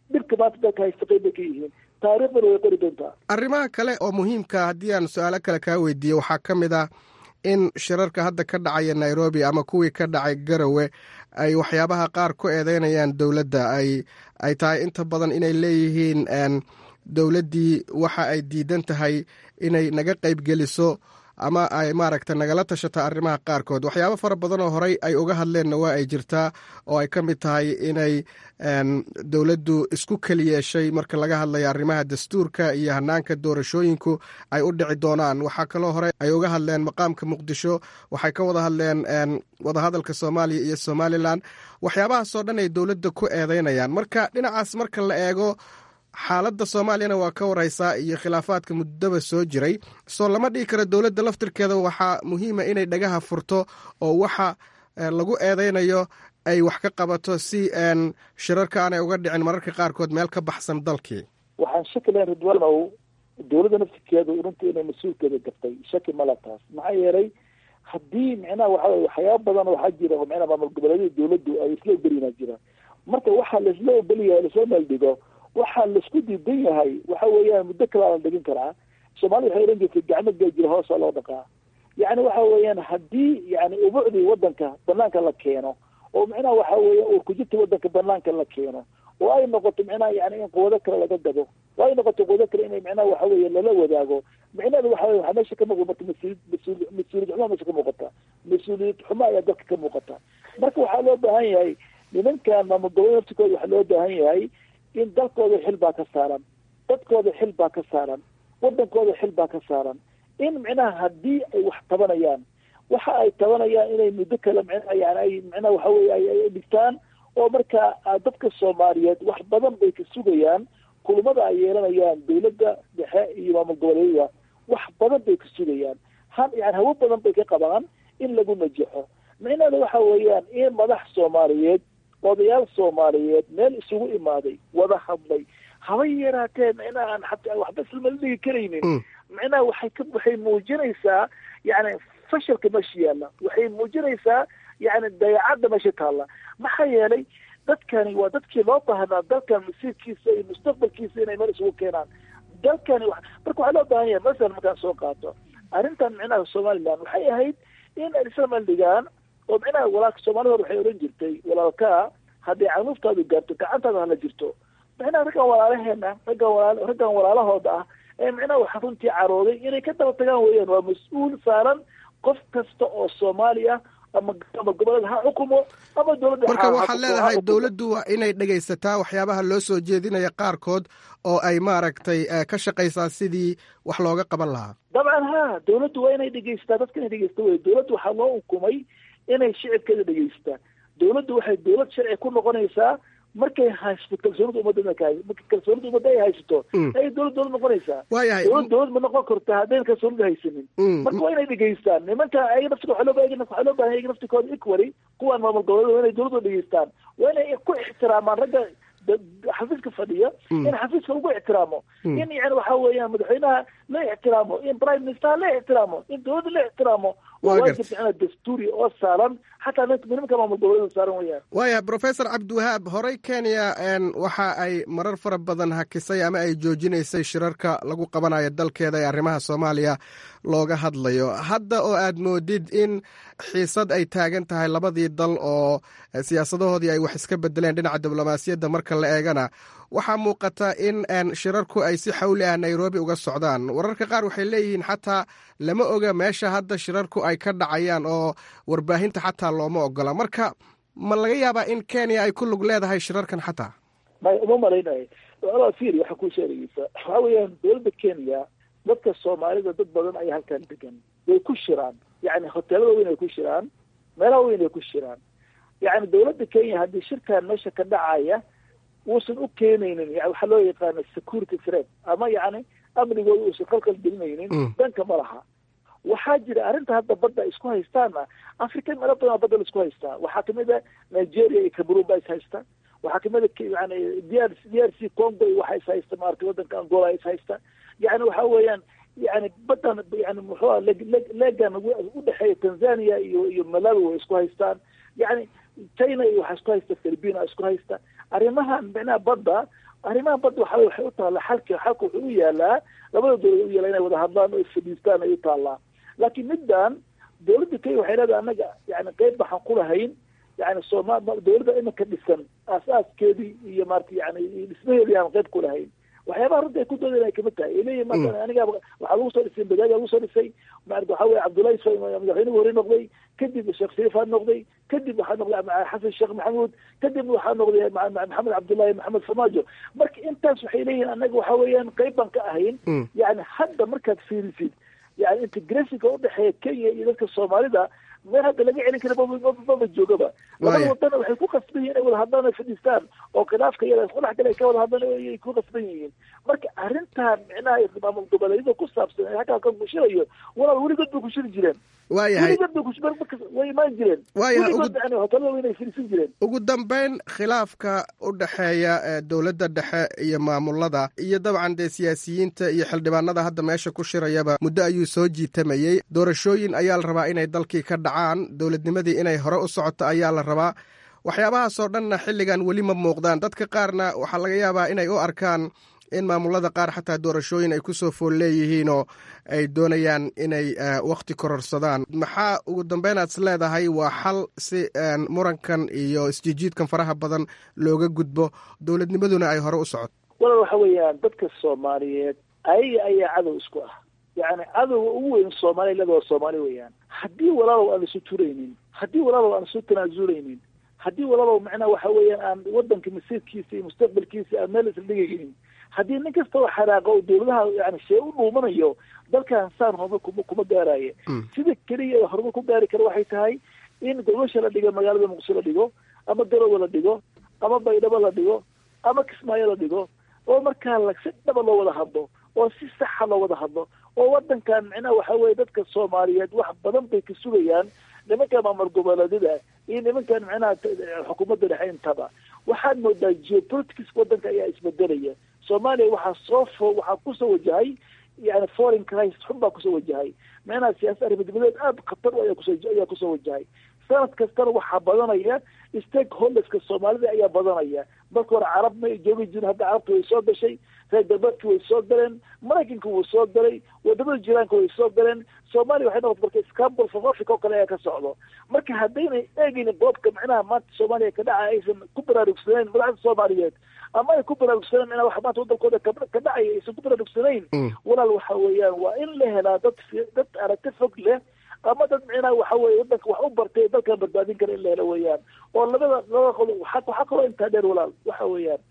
dhibka maanta dalka haysta qayb bay ka yihiin taariikhdana way qori doontaa arrimaha kale oo muhiimka haddii aan su-aalo kale kaa weydiiyo waxaa ka mid ah in shirarka hadda ka dhacaya nairobi ama kuwii ka dhacay garowe ay waxyaabaha qaar ku eedeynayaan dowladda ay ay tahay inta badan inay leeyihiin dowladdii waxa ay diidan tahay inay naga qaybgeliso ama ay maaragta nagala tashato arrimaha qaarkood waxyaabo fara badan oo horey ay uga hadleenna waa ay jirtaa oo ay ka mid tahay inay dowladdu isku keli yeeshay marka laga hadlayo arrimaha dastuurka iyo hanaanka doorashooyinku ay u dhici doonaan waxaa kaloo hore ay uga hadleen maqaamka muqdisho waxay ka wada hadleen wadahadalka soomaaliya iyo somalilan waxyaabahaasoo dhan ay dowladda ku eedeynayaan marka dhinacaas marka la eego xaaladda soomaaliyana waa ka wareysaa iyo khilaafaadka muddaba soo jiray soo lama dhigi karo dowladda laftirkeeda waxaa muhiima inay dhagaha furto oo waxa lagu eedeynayo ay wax ka qabato si shirarka aanay uga dhicin mararka qaarkood meel ka baxsan dalkii waxaan shaki lahayn ridwaanow dowladda naftirkeedu runtii inay mas-uulkeeda gaftay shaki mala taas maxaa yeelay haddii micnaha waxa waxyaaba badan waxaa jira oo micnaha maamul goboleedyada dowladdu ay isla ogolyinaa jira marka waxaa laisla ogolyahay lasoo meeldhigo waxaa laisku diidan yahay waxa weeyaan muddo kale la dhigin karaa soomaalida waxay ohan jirtay gacmo geejira hoosa loo dhaqaa yacni waxa weeyaan haddii yani ubucdii wadanka banaanka la keeno oo micnaha waxa weeya urkujirta wadanka banaanka la keeno oo ay noqoto micnaha yani in quwado kale laga gado oo ay noqoto quwado kale inay micnaha waxa weeye lala wadaago micnaheedu waxa weye waxaa meesha ka muuqda marka mas-uuliyad mas-uul mas-uuliyad xumaa meesha ka muuqata mas-uuliyad xumo ayaa dalka ka muuqata marka waxaa loo baahan yahay nimankan maamul goboleed naftikooda waxaa loo baahan yahay in dalkooda xil baa ka saaran dadkooda xil baa ka saaran wadankooda xil baa ka saaran in micnaha haddii ay wax tabanayaan waxa ay tabanayaan inay muddo kale micnaha yani ay micnaha waxa weye ay dhigtaan oo marka dadka soomaaliyeed wax badan bay ka sugayaan kulamada ay yeelanayaan dowladda dhexe iyo maamul goboleedyada wax badan bay ka sugayaan ha yani hawo badan bay ka qabaan in lagu najaxo micnaheeda waxa weeyaan in madax soomaaliyeed odayaal soomaaliyeed meel isugu imaaday wada hadlay haba yaraatee micnaha aan xataa waxba islamala dhigi karaynin micnaha waxay ka waxay muujinaysaa yani fashalka meesha yaalla waxay muujinaysaa yani dayacadda meesha taalla maxaa yeelay dadkani waa dadkii loo baahnaa dalkan masiirkiisa iyo mustaqbalkiisa inay meel isugu keenaan dalkani marka waxaa loo baahan yahay masalan markaan soo qaato arrintan micnaha somaliland waxay ahayd in ay isla meel dhigaan oo micnaha walaalka soomaalida hore waxay ohan jirtay walaalkaa hadday canuuftaadu gaarto gacantaada hala jirto micnaha raggan walaalaheena raggan walaal raggan walaalahooda ah ee micnaha waxa runtii carooday inay ka daba tagaan weeyaan waa mas-uul saaran qof kasta oo soomaali ah ama ama gobolada ha xukumo ama dowladda marka waxaad leedahay dowladdu waa inay dhegaysataa waxyaabaha loo soo jeedinaya qaarkood oo ay maaragtay ka shaqaysaa sidii wax looga qaban lahaa dabcan ha dowladdu waa inay dhegaysataa dadka inay dhegaysta wey dowladdu waxaa loo ukumay inay shicibkeeda dhegaystaa dowladdu waxay dowlad sharci ku noqonaysaa markay haysato kalsoonida ummadda marka kalsoonida ummadda ay haysato ayay dowlad dowlad noqonaysaa waayahay dowlad dowlad ma noqon karta haddayn kalsoonida haysanin marka waa inay dhegaystaan nimanka ayaga naftiga waxaa loo baahan waxaa loo baahan ayaga naftikooda equally kuwaan maamul goboleed waa inay dowladda dhegaystaan waa inay ku ixtiraamaan ragga xafiiska fadhiya in xafiiska lagu ixtiraamo in yani waxa weeyaan madaxweynaha la ixtiraamo in prime minister la ixtiraamo in dowladda la ixtiraamo waa waajib micnaa dastuuri oo saaran xataa nimanka maamul goboleeda saaran weeyaan waaya professor cabdiwahaab horey kenya waxa ay marar fara badan hakisay ama ay joojinaysay shirarka lagu qabanayo dalkeeda ee arrimaha soomaaliya looga hadlayo hadda oo aad moodid in xiisad ay taagan tahay labadii dal oo siyaasadahoodii ay wax iska bedeleen dhinaca diblomaasiyadda marka la eegana waxaa muuqata in shirarku ay si xawli ah nairobi uga socdaan wararka qaar waxay leeyihiin xataa lama oga meesha hadda shirarku ay ka dhacayaan oo warbaahinta xataa looma ogola marka ma laga yaabaa in kenya ay ku lug leedahay shirarkan xataa may uma malaynayo fir waxaa kuu sheegaysa waxa weeyaan dowladda kenya dadka soomaalida dad badan ayaa halkan degan way ku shiraan yani hoteelada weyn ay ku shiraan meelaha weyn ay ku shiraan yani dowladda kenya haddii shirkan meesha ka dhacaya uusan u keenaynin yani waxaa loo yaqaana security threat ama yani amnigooda uusan qalqal gelinaynin danka ma laha waxaa jira arrinta hadda badda isku haystaana africa meelo badan badda la isku haystaa waxaa kamid a nigeria iyo cameroon baa is haysta waxaa kamid a yani d r d r c congo waxa is haysta maarata wadanka angola is haysta yani waxa weeyaan yani badan yani muxuua legan udhexeeya tanzania iyo iyo malawi way isku haystaan yani china iyo waxaa isku haysta philipina isku haysta arrimahan micnaha badda arrimaha badda waxa waxay u taallaa xalka xalka wuxuu u yaalaa labada dowlad u yaala inay wada hadlaan oo isfadhiistaan ay u taallaa laakiin middan dowladda kenya waxay leedahay annaga yani qeyb baxaan ku lahayn yani sooma dowladda iminka dhisan aas-aaskeedii iyo maarata yani dhismaheedii aan qeyb ku lahayn waxyaabaha runta ay ku doodeen ay kamid tahay ay leeyihin maanta aniga waxaa lagu soo dhisay badaadi lagu soo dhisay maarata waxa weye cabdullahi s madaxweynuhu hore noqday kadib sheekh shariifaa noqday kadib waxaa noqday xasan sheekh maxamuud kadib waxaa noqday maxamed cabdullahi maxamed farmaajo marka intaas waxay leeyihin annaga waxa weeyaan qeyb baan ka ahayn yani hadda markaad fiirisid yani integrationka udhexeeya kenya iyo dadka soomaalida meel hadda laga celin kara maba joogaba labada wadana waxay ku qasban yihin inay wada hadlaan ay fadhiistaan oo khilaafka yada isku dhex gala ay ka wada hadlaan ay ku qasban yihiin marka arrintan micnaha maamul goboleedyada ku saabsan ee halkaa ka kushirayo walaal weligood bay kushiri jireen waayahay weligood bay way imaan jireen waayahay weligood yani hotelada inay firiisan jireen ugu dambeyn khilaafka u dhexeeya dowladda dhexe iyo maamulada iyo dabcan dee siyaasiyiinta iyo xildhibaanada hadda meesha ku shirayaba muddo ayuu soo jiitamayey doorashooyin ayaa la rabaa inay dalkii ka dhacaan dowladnimadii inay hore u socoto ayaa la rabaa waxyaabahaasoo dhanna xilligan weli ma muuqdaan dadka qaarna waxaa laga yaabaa inay u arkaan in maamulada qaar xataa doorashooyin ay kusoo fool leeyihiinoo ay doonayaan inay wakti kororsadaan maxaa ugu dambeyn aad is leedahay waa xal si murankan iyo isjijiidkan faraha badan looga gudbo dowladnimaduna ay hore u socoto walaal waxa weeyaan dadka soomaaliyeed ayaga ayaa cadow isku ah yani cadowga ugu weyn soomaaliya iyadoo soomaali weeyaan haddii walaalow aan isu turaynin haddii walaalow aan isu tanaasuleynin haddii walaalow macnaha waxa weeyaan aan wadanka masiirkiisa iyo mustaqbalkiisa aan meel isla dhigaynin haddii nin kasta oo xaraaqa oo dowladaha yani shee u dhuumanayo dalkan saan horumar kuma kuma gaaraaye sida keliya horumar ku gaari kara waxay tahay in gobasha la dhigo magaalada muqdisho la dhigo ama garowe la dhigo ama baydhabo la dhigo ama kismaayo la dhigo oo markaa la si dhaba loo wada hadlo oo si saxa loo wada hadlo oo wadankan micnaha waxa weye dadka soomaaliyeed wax badan bay ka sugayaan nimanka maamul goboleedyada iyo nimankan micnaha xukuumadda dhexe intaba waxaad moodaa geopolitics wadanka ayaa isbedelaya soomaaliya waxaa soo fo waxaa kusoo wajahay yani foreign crisis xun baa kusoo wajahay micnaha siyaasad arrimadnimadeed aada khatar ayaa kuso ayaa kusoo wajahay sanad kastana waxaa badanaya stakeholderska soomaalida ayaa badanaya marka hore carab ma joogi jirin hadda carabta way soo gashay reer galbeedka way soo galeen maraykanka wuu soo galay wadamada jiraanka way soo galeen soomaaliya waxay noqota marka scambol south africa oo kale ayaa ka socdo marka haddaynay eegaynin boobka micnaha maanta soomaaliya ka dhaca aysan ku baraarugsanayn madaxda soomaaliyeed ama ay ku baraarugsaneen micnaha wax maanta waddankooda ka dhacaya aysan ku baraarugsanayn walaal waxa weeyaan waa in la helaa dad dad aragti fog leh ama dad micnaha waxa weye wadanka wax u bartay dalkan badbaadin kara in la helo weeyaan oo labada labada qolo waxaa kaloo intaa dheer walaal waxa weeyaan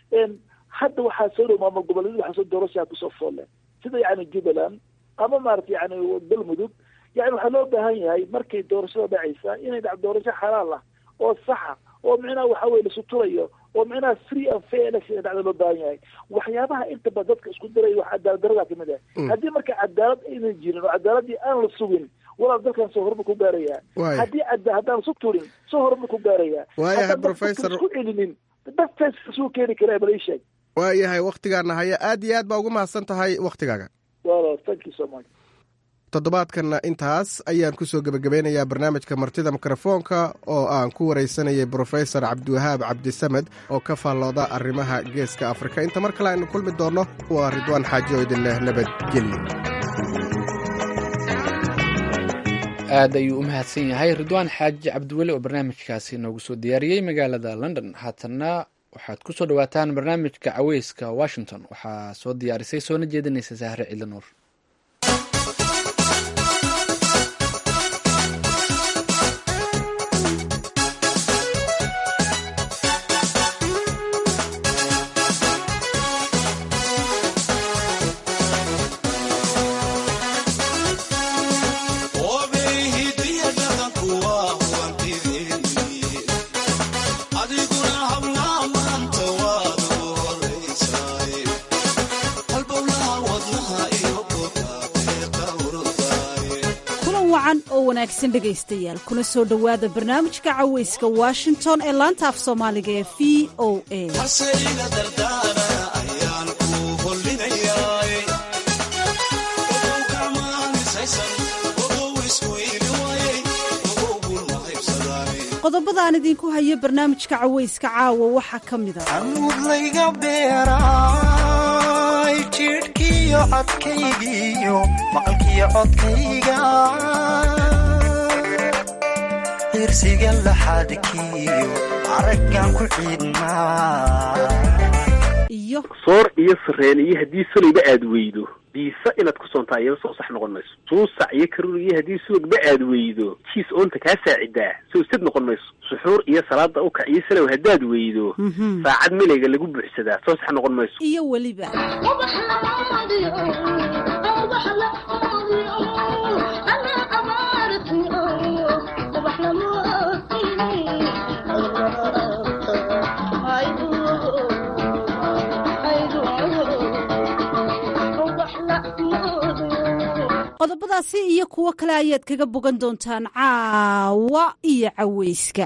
hadda waxaa soo dhow maamul goboleedyada waxaa soo doorashaa kusoo foolle sida yani jubbaland ama maarata yani galmudug yani waxaa loo baahan yahay markay doorashada dhacaysa inay dhac doorasho xalaal ah oo saxa oo micnaha waxa weye lasuturayo oo micnaha free and fair election dhacda loo baahan yahay waxyaabaha intaba dadka isku diraya wax cadaalad darada kamid ah haddii marka cadaalad aynan jirin oo cadaaladii aan la sugin walaal dalkan soo horumar ku gaaraya haddii haddaan isu turin soo horumar ku gaaraya waayahay professor isku celinin dadkaas isuu keeni karaa bal ii sheeg waayahay wakhtigaana haya aad iyo aad baa ugu mahadsan tahay wakhtigaaga walaal thank you so much toddobaadkanna intaas ayaan kusoo gebagabeynayaa barnaamijka martida mikrofoonka oo aan ku waraysanayay brofesor cabdiwahaab cabdisamed oo ka faallooda arrimaha geeska afrika inta mar kale aynu kulmi doonno waa ridwaan xaaji oo idin leh nabadgelyo aad ayuu u mahadsan yahay ridwaan xaaji cabdiweli oo barnaamijkaasi noogu soo diyaariyey magaalada london haatanna waxaad ku soo dhowaataan barnaamijka caweyska washington waxaa soo diyaarisay soona jeedinaysa sahre ciidla nuur dhegaystayaal kuna soo dhowaada barnaamijka caweyska washington ee laanta af soomaaliga ee v o a qodobadaan idinku hayo barnaamijka cawayska caawa waxaa ka mid a amuudlayga beeraay jidhkiyo codkaygiiyo maqalkiyo codkayga irsiga laxadkiyo araggan ku ciidnaa iyo soor iyo sareen iyo haddii solayba aad weydo biisa inaad ku soontaa iyaba soo sax noqon mayso suusac iyo karuur iyo haddii subagba aad weydo jiis oonta kaa saacidaa soo sad noqon mayso suxuur iyo salaada ukac iyo salow haddaad weydo saacad milayga lagu buuxsadaa soo sax noqon mayso iyo weliba qodobadaasi iyo kuwo kale ayaad kaga bogan doontaan caawa iyo cawayska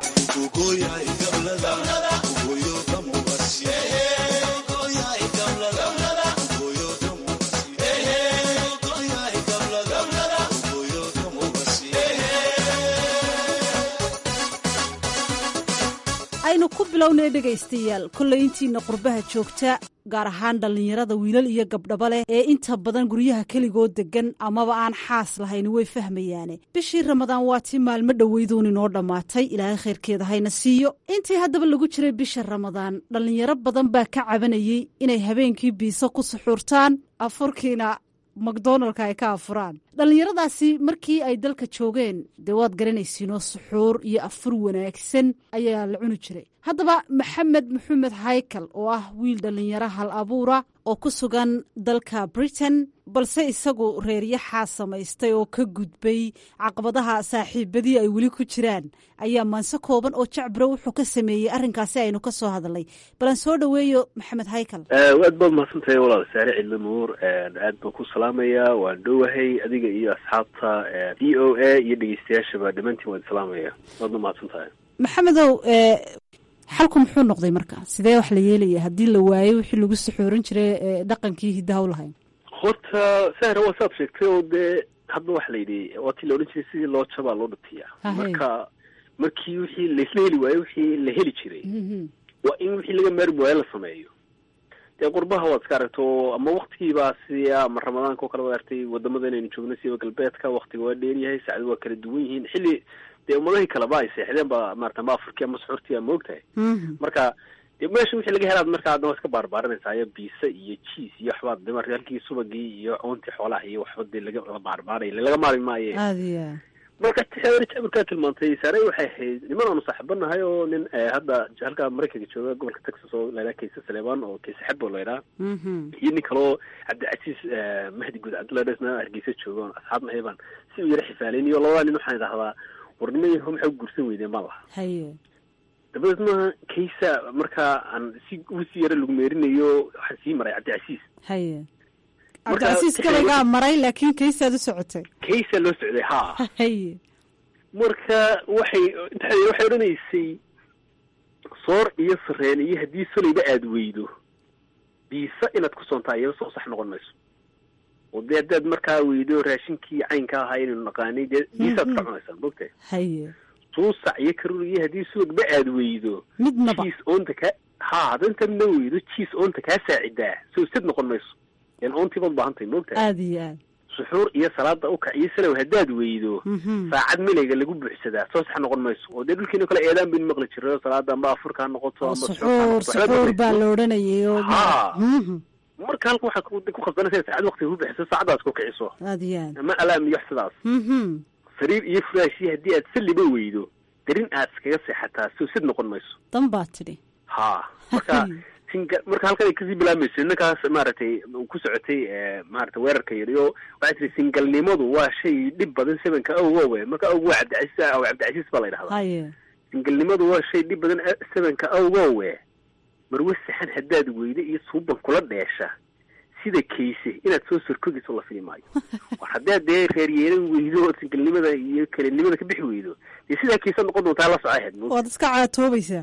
aynu ku bilownay dhegaystayaal kollay intiina qurbaha joogta gaar ahaan dhallinyarada wiilal iyo gabdhaba leh ee inta badan guryaha keligood deggan amaba aan xaas lahayn way fahmayaane bishii ramadaan waa tii maalmo dhoweyduun inoo dhammaatay ilaahay khayrkeeda hayna siiyo intii haddaba lagu jiray bisha ramadaan dhallinyaro badan baa ka cabanayey inay habeenkii biiso ku suxuurtaan afurkiina macdonaldka ay ka afuraan dhallinyaradaasi markii ay dalka joogeen dee waad garanaysiinoo suxuur iyo afur wanaagsan ayaa la cuni jiray haddaba maxamed maxamed haykal oo ah wiil dhallinyaro hal abuura oo ku sugan dalka britain balse isagu reeryaxaa samaystay oo ka gudbay caqabadaha saaxiibadii ay weli ku jiraan ayaa maanse kooban oo jacbiro wuxuu ka sameeyey arrinkaasi aynu ka soo hadalnay balan soo dhoweeyo maxamed haykal aad baad mahadsantahay walaal saare cidli nuur aad baan ku salaamayaa waan dhowahay adiga iyo asxaabta d o a iyo dhegeystayaashaba dhammaantiin waan salaamaya waadna mahadsan tahay maxamedow xalku muxuu noqday marka sidee wax la yeelaya haddii la waayo wixii lagu suxuurin jiray dhaqankii hiddaha u lahayn horta sahra waa saad sheegtay oo dee hadda waxa la yidhi waa tii la odhan jiray sidii loo jabaa loo dhatiyaa marka markii wixii laisla heli waayo wixii la heli jiray waa in wixii laga maarmi waayo la sameeyo dee qurbaha waad iska aragto ama waktigiibaa siya ama ramadaanka oo kale waad artay wadamada inaynu joogno siba galbeedka waktiga waa dheeryahay saacadu waa kala duwan yihiin xilli dee ummadahii kaleba ay seexdeen ba maarata ama afurkii ama suxuurtii ama ogtahay marka dee meesha wixii laga helaad marka adna waa iska baarbaarinaysaa iyo biisa iyo jiis iyo waxbaad de marka halkii subagii iyo coontii xoolaha iyo waxba dee laga la baarbaaray laga maarmi maaye aadiya marka jabirkaa tilmaantay saare waxay ahayd niman aanu saaxiibanahay oo nin hadda halka maraykanka jooga gobolka texas oo laydhaha kayse saleebaan oo kayse xebo laydhaha iyo nin kaleo cabdicasiis mahdi guud cabdullahi hargeysa jooga oon asxaab nahay baan si u yara xifaaleyniyo labadaa nin waxaan idhahdaa war niman yaho maxay guursan weydeen baan lahaa haye dabadeedna kaysa markaa aan si usi yara lagu meerinayo waxaan sii maray cabdicasiis haye cabdicasiis gabaygaa maray laakiin kaysaad u socotay kaysaa loo socday ha haye marka waxay waxay odhanaysay soor iyo sareen iyo haddii solayba aad weydo biisa inaad ku soontaa iyaba soo sax noqon mayso oo dee haddaad markaa weydo raashinkii caynka ahaa inaynu naqaanay dee biisaad ka cunaysaa mogtahay haye suusac iyo karuur iyo haddii subagba aad weydo midnaba jiis oonta kaa ha hadda intaad na weydo jiis oonta kaa saacidaa soo sad noqon mayso yan oontii baad baahan tahay mogtahay aada iyo aad suxuur iyo salaada ukac iyo salow haddaad weydo saacad milayga lagu buuxsadaa soo sax noqon mayso oo dee dhulkiina kale eedaan baynu maqli jiray salaada amba afurka ha noqoto ama suxuur suxuur baa la odhanayay oo ha marka halka waxaad ku khasbanaysa saacad waktiga ku bixiso saacadaas ku kiciso aada iyo aad ama alaam iyo wax sidaas sariir iyo furaashi haddii aad saliba weydo darin aad iskaga seexataa soo sid noqon mayso dan baa tidhi ha marka singa marka halkan ay kasii bilaabmayso ninkaas maaragtay ku socotay maarata weerarka yariyo waxay tiri singalnimadu waa shay dhib badan sevenka awgowe marka awg waa cabdicasiis aw cabdicasiis baa la yidhahdaa haye singalnimadu waa shay dhib badan sevenka awgowe marwe saxan haddaad weydo iyo suuban kula dheesha sida kayse inaad soo sorkogiso la fili maayo war haddaad dee reer yeelan weydo oo singalnimada iyo kalinimada ka bixi weydo dee sidaa kaysa noqon doontaa la soco ahayd waad iska caatoobaysaa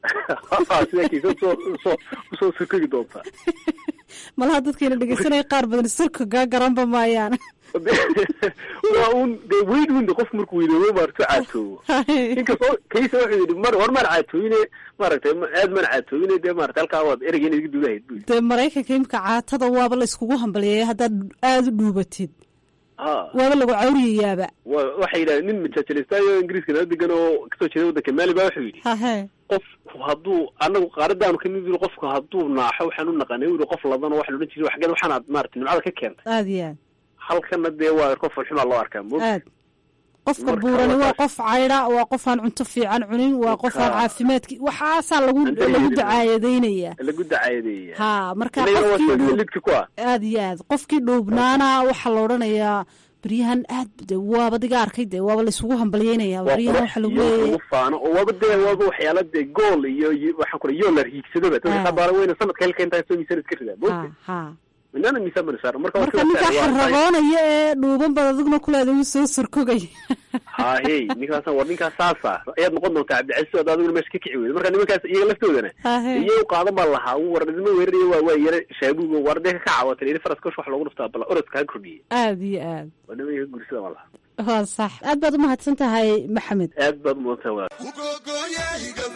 sidaa kaysa usoo usoo usoo sorkogi doontaa malaha dadkayna dhegeysanaya qaar badan surka gaa garanba maayaan waa un dee weyn winde qof markuu weynoobo maartu caatoobo inkastoo kaysa wuxuu yidhi mar war maan caatooyine maaragtay aad maan caatooyine dee maarata halkaa waad ereyga inaad iga duudahayd bu dee maraykanka imika caatada waaba la iskugu hambalyeeyay haddaad aada u dhuubatid ha waaba lagu cawriyayaaba wa waxay yidhahdeen nin majaajilistaayo ingiriiska nala degan oo kasoo jeeda waddanka maali baa wuxuu yidhi hahe qofku hadduu anagu qaaradaanu kamid yiri qofku hadduu naaxo waxaan u naqanay u yidhi qof ladan oo waxa la odhan jiray xageed waxaanaad maarata nimcada ka keentay aada iyo aad halkana dee waa qof falxumaa loo arkaa mo aad qofka Marka buurani waa waa qof caydha waa qof aan cunto fiican cunin waa qof aan Marka- caafimaadki waxaasaa lagu Anta lagu yidhi- dacaayadaynaya lagu dacaayadeeya ha marka Inagana waa qofkii soo dhuu- lidki ku ah aada iyo aad qofkii dhuubnaana waxaa la odhanayaa beryahan aad de waaba diga arkay de waaba laisugu hambalyeynaya waa beryahan qurux waxa lagu iyo leeyahay lagu faano oo waaba dee waaba waxyaala dee gool iyo iyo waxaan kula yoo la hiigsadoba dadka Ah. qabaala weyna sanadka halka intaa soo miisaan iska ridaa ha mogta ha minana miisaan bana saaran marka waa marka sida ninkaa saaran, waa tahay. xaragoonaya ee dhuuban bad adiguna kuleeda uu soo sorkogay ha hey ninkaasa war ninkaas saasa ayaad noqon doontaa cabdicasiis oo adiguna meesha ka kici weyda marka nimankaas iyaga laftoodana hahe iyo u qaadan baa lahaa uu war idima weeraraya waa waa yare shaabugo war dee ka kacaawatan yiri faraska wax loogu dhuftaa bal orodka ha kordhiye aada iyo aad waa nimanka gursada baa lahaa waa sax aad baad umahadsan tahay maxamed aad baad mudantahay walaal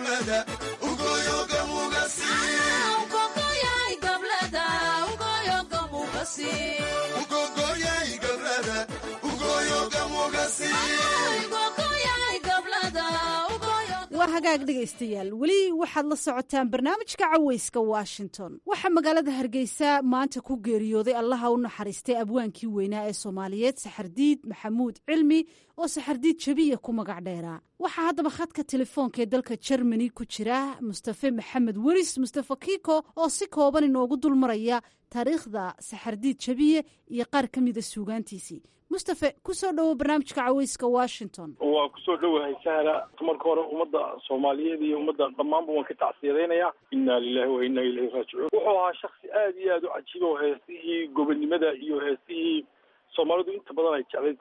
waa hagaag dhegaystayaal weli waxaad la socotaan barnaamijka caweyska washington waxaa magaalada hargeysa maanta ku geeriyooday allaha u naxariistay abwaankii weynaa ee soomaaliyeed saxardiid maxamuud cilmi oo saxardiid jabiya ku magac dheeraa waxaa haddaba khadka telefoonka ee dalka jermani ku jira mustafe maxamed weris mustafe kiko oo si kooban inoogu dulmaraya taariikhda saxardiid jabiye iyo qaar ka mida suugaantiisii mustafe ku soo dhowo barnaamijka caweyska washington waa kusoo dhowahay sahra marka hore ummadda soomaaliyeed iyo ummadda dhammaanba waan ka tacsiyadaynayaa inna lilahi wa inna ilayhi raajicuun wuxuu ahaa shaksi aad iyo aad u cajiiba oo heesihii gobonnimada iyo heesihii soomaalidu inta badan ay jeclayd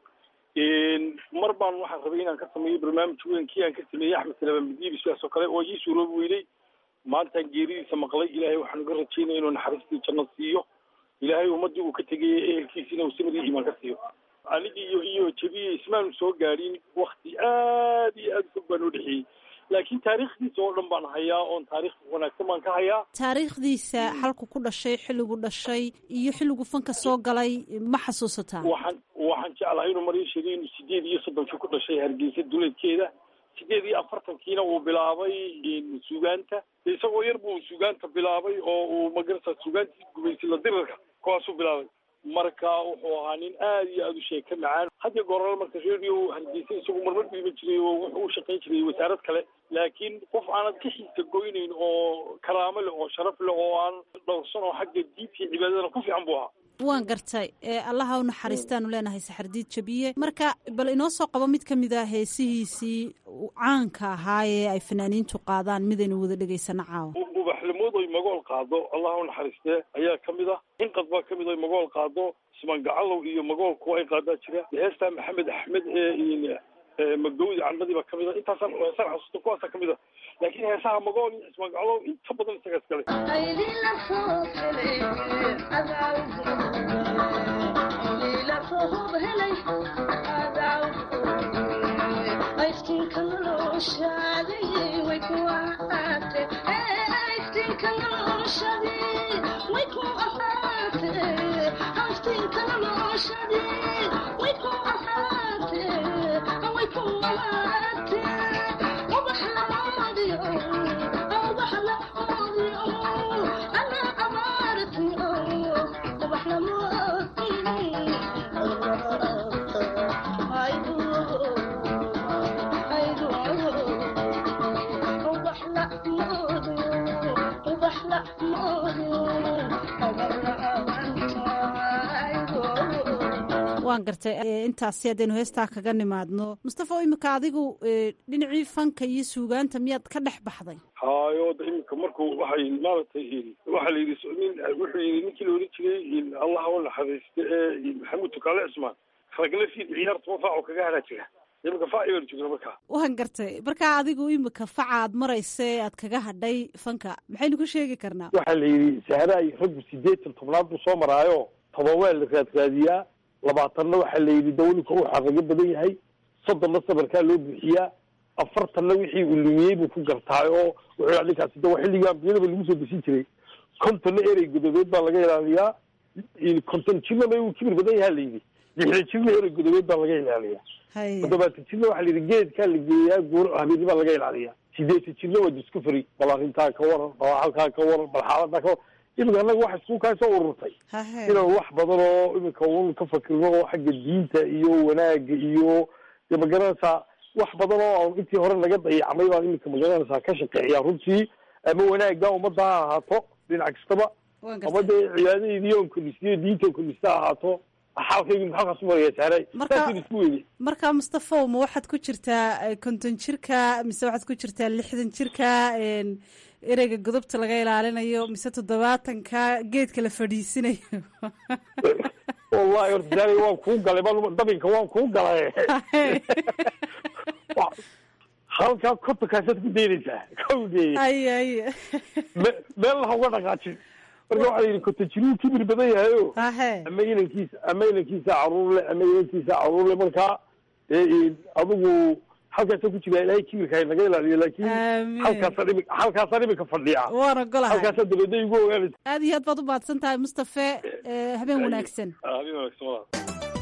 sameeyey mar baan waxaan rabay inaan ka sameeyo barnaamij weyn kii aan ka sameeyey axmed salaam madiibi sidaas oo kale oo ii suuroobi weynay maantaan geeridiisa maqlay ilaahay waxaan uga rajaynaya inuu naxariistii janno siiyo ilaahay ummaddii uu ka tegayey ehelkiisina uu samir iyo iimaan ka siiyo anigii iyo iyo jabiye ismaanu soo gaadhin wakti aad iyo aad u fog baan u dhexeeyey laakiin taariikhdiisa oo dhan baan hayaa oon taariikh wanaagsan baan ka hayaa taariikhdiisa xalku ku dhashay xilligu dhashay iyo xilligu fanka soo galay ma xasuusataa waxaan waxaan jeclahay inuu mar ii sheegay inuu sideed iyo soddonkii ku dhashay hargeysa duleedkeeda sideed iyo afartankiina uu bilaabay sugaanta isagoo yar buu sugaanta bilaabay oo uu magarata sugaantii gubaysila dirirka kuwaasuu bilaabay marka wuxuu ahaa nin aad iyo aad u sheeka macaan hadya goorala marka radio hargeysa isagu marmar dhiiban jiray oo wuxuu u shaqayn jiray wasaarad kale laakiin qof aanad ka xiisa goynayn oo karaamo leh oo sharaf leh oo aan dhowrsan oo xagga diinta iyo cibaadadana ku fiican buu ahaa waan gartay ee allaha u naxariistaanu leenahay saxardiid jabiye marka bal inoo soo qabo mid ka mid a heesihiisii caanka ahaa ee ay fanaaniintu qaadaan midaynu wada dhegaysano caawa ubaxlimood oy magool qaado allah u naxariistee ayaa ka mid ah inqad baa ka mid oy magool qaado ismaan gacalow iyo magool kuwa ay qaadaa jira heestaa maxamed axmed ee magawdi candadii baa ka mid a intaasaan heesaan xasuusta kuwaasaa ka mid a laakiin heesaha magool iyo ismaan gacalow inta badan isaga iskale waan gartay intaasi haddaynu heestaa kaga nimaadno mustafa imika adigu dhinacii fanka iyo suugaanta miyaad ka dhex baxday hayo da iminka markuu waxay maaragtay waxaa la yidhi nin wuxuu yidhi ninkii la odhan jiray allah u naxariiste ee maxamuud tukaale cismaan ragle fiid ciyaarta wafaaco kaga haraa jira iminka faaci baan joogna markaa waan gartay markaa adigu imika faca aad maraysa ee aad kaga hadhay fanka maxaynu ku sheegi karnaa waxaa la yidhi sahraay raggu sideetan tobnaad buu soo maraayo tobaweel la raadraadiyaa labaatanna waxaa la yidhi dawlika uu xarago badan yahay soddonna sabarkaa loo buuxiyaa afartanna wixii uu lumiyey buu ku gartaay oo wuxuu yidhi ninkaasi de waa xilligii ambiyadaba lagu soo desin jiray kontonna erey godobeed baa laga ilaaliyaa konton jirnaba uu kibir badan yahaa la yidhi lixdan jirna erey godobeed baa laga ilaaliyaa toddobaatan jirna waxaa la yidhi geedkaa la geeyaa guur habeeni baa laga ilaaliyaa sideetan jirna waa discovery bal arrintaa ka waran bal halkaa ka waran bal xaaladaa ka waran iminka annaga waxa isku kaa soo ururtay inaan wax badan oo iminka un ka fakirno oo xagga diinta iyo wanaaga iyo de magaranaysaa wax badan oo aan intii hore naga dayacmay baan iminka magaranaysaa ka shaqeeyaa runtii ama wanaagga ummadda ha ahaato dhinac kastaba ama dee cibaadadeedii oon kordhisiyo diinta on kordhista ha ahaato xaalkaygi maxaa kaas maraya saaray saasaan isku weyday marka mustafow ma waxaad ku jirtaa konton jirka mise waxaad ku jirtaa lixdan jirka ereyga godobta laga ilaalinayo mise toddobaatanka geedka la fadhiisinayo wallahi horta saaray waan kuu galay ma dabinka waan kuu galay halkaa kontonkaasaad ku daynaysaa kawdee ay ay me meel laha uga dhaqaajin marka waxaa la yidhi konton jiruu kibir badan yahayo hahe ama inankiisa ama inankiisa caruur le ama inankiisa caruur le markaa adigu halkaasa ku jira ilaahay kibirka naga ilaaliyo laakin halkaasaan imi halkaasaan imika fadhiya waan ogolahay halkaasaa dabeedna igu ogaanaysa aad iyo aad baad u mahadsan tahay mustafe habeen wanaagsan habeen wanaagsan walaal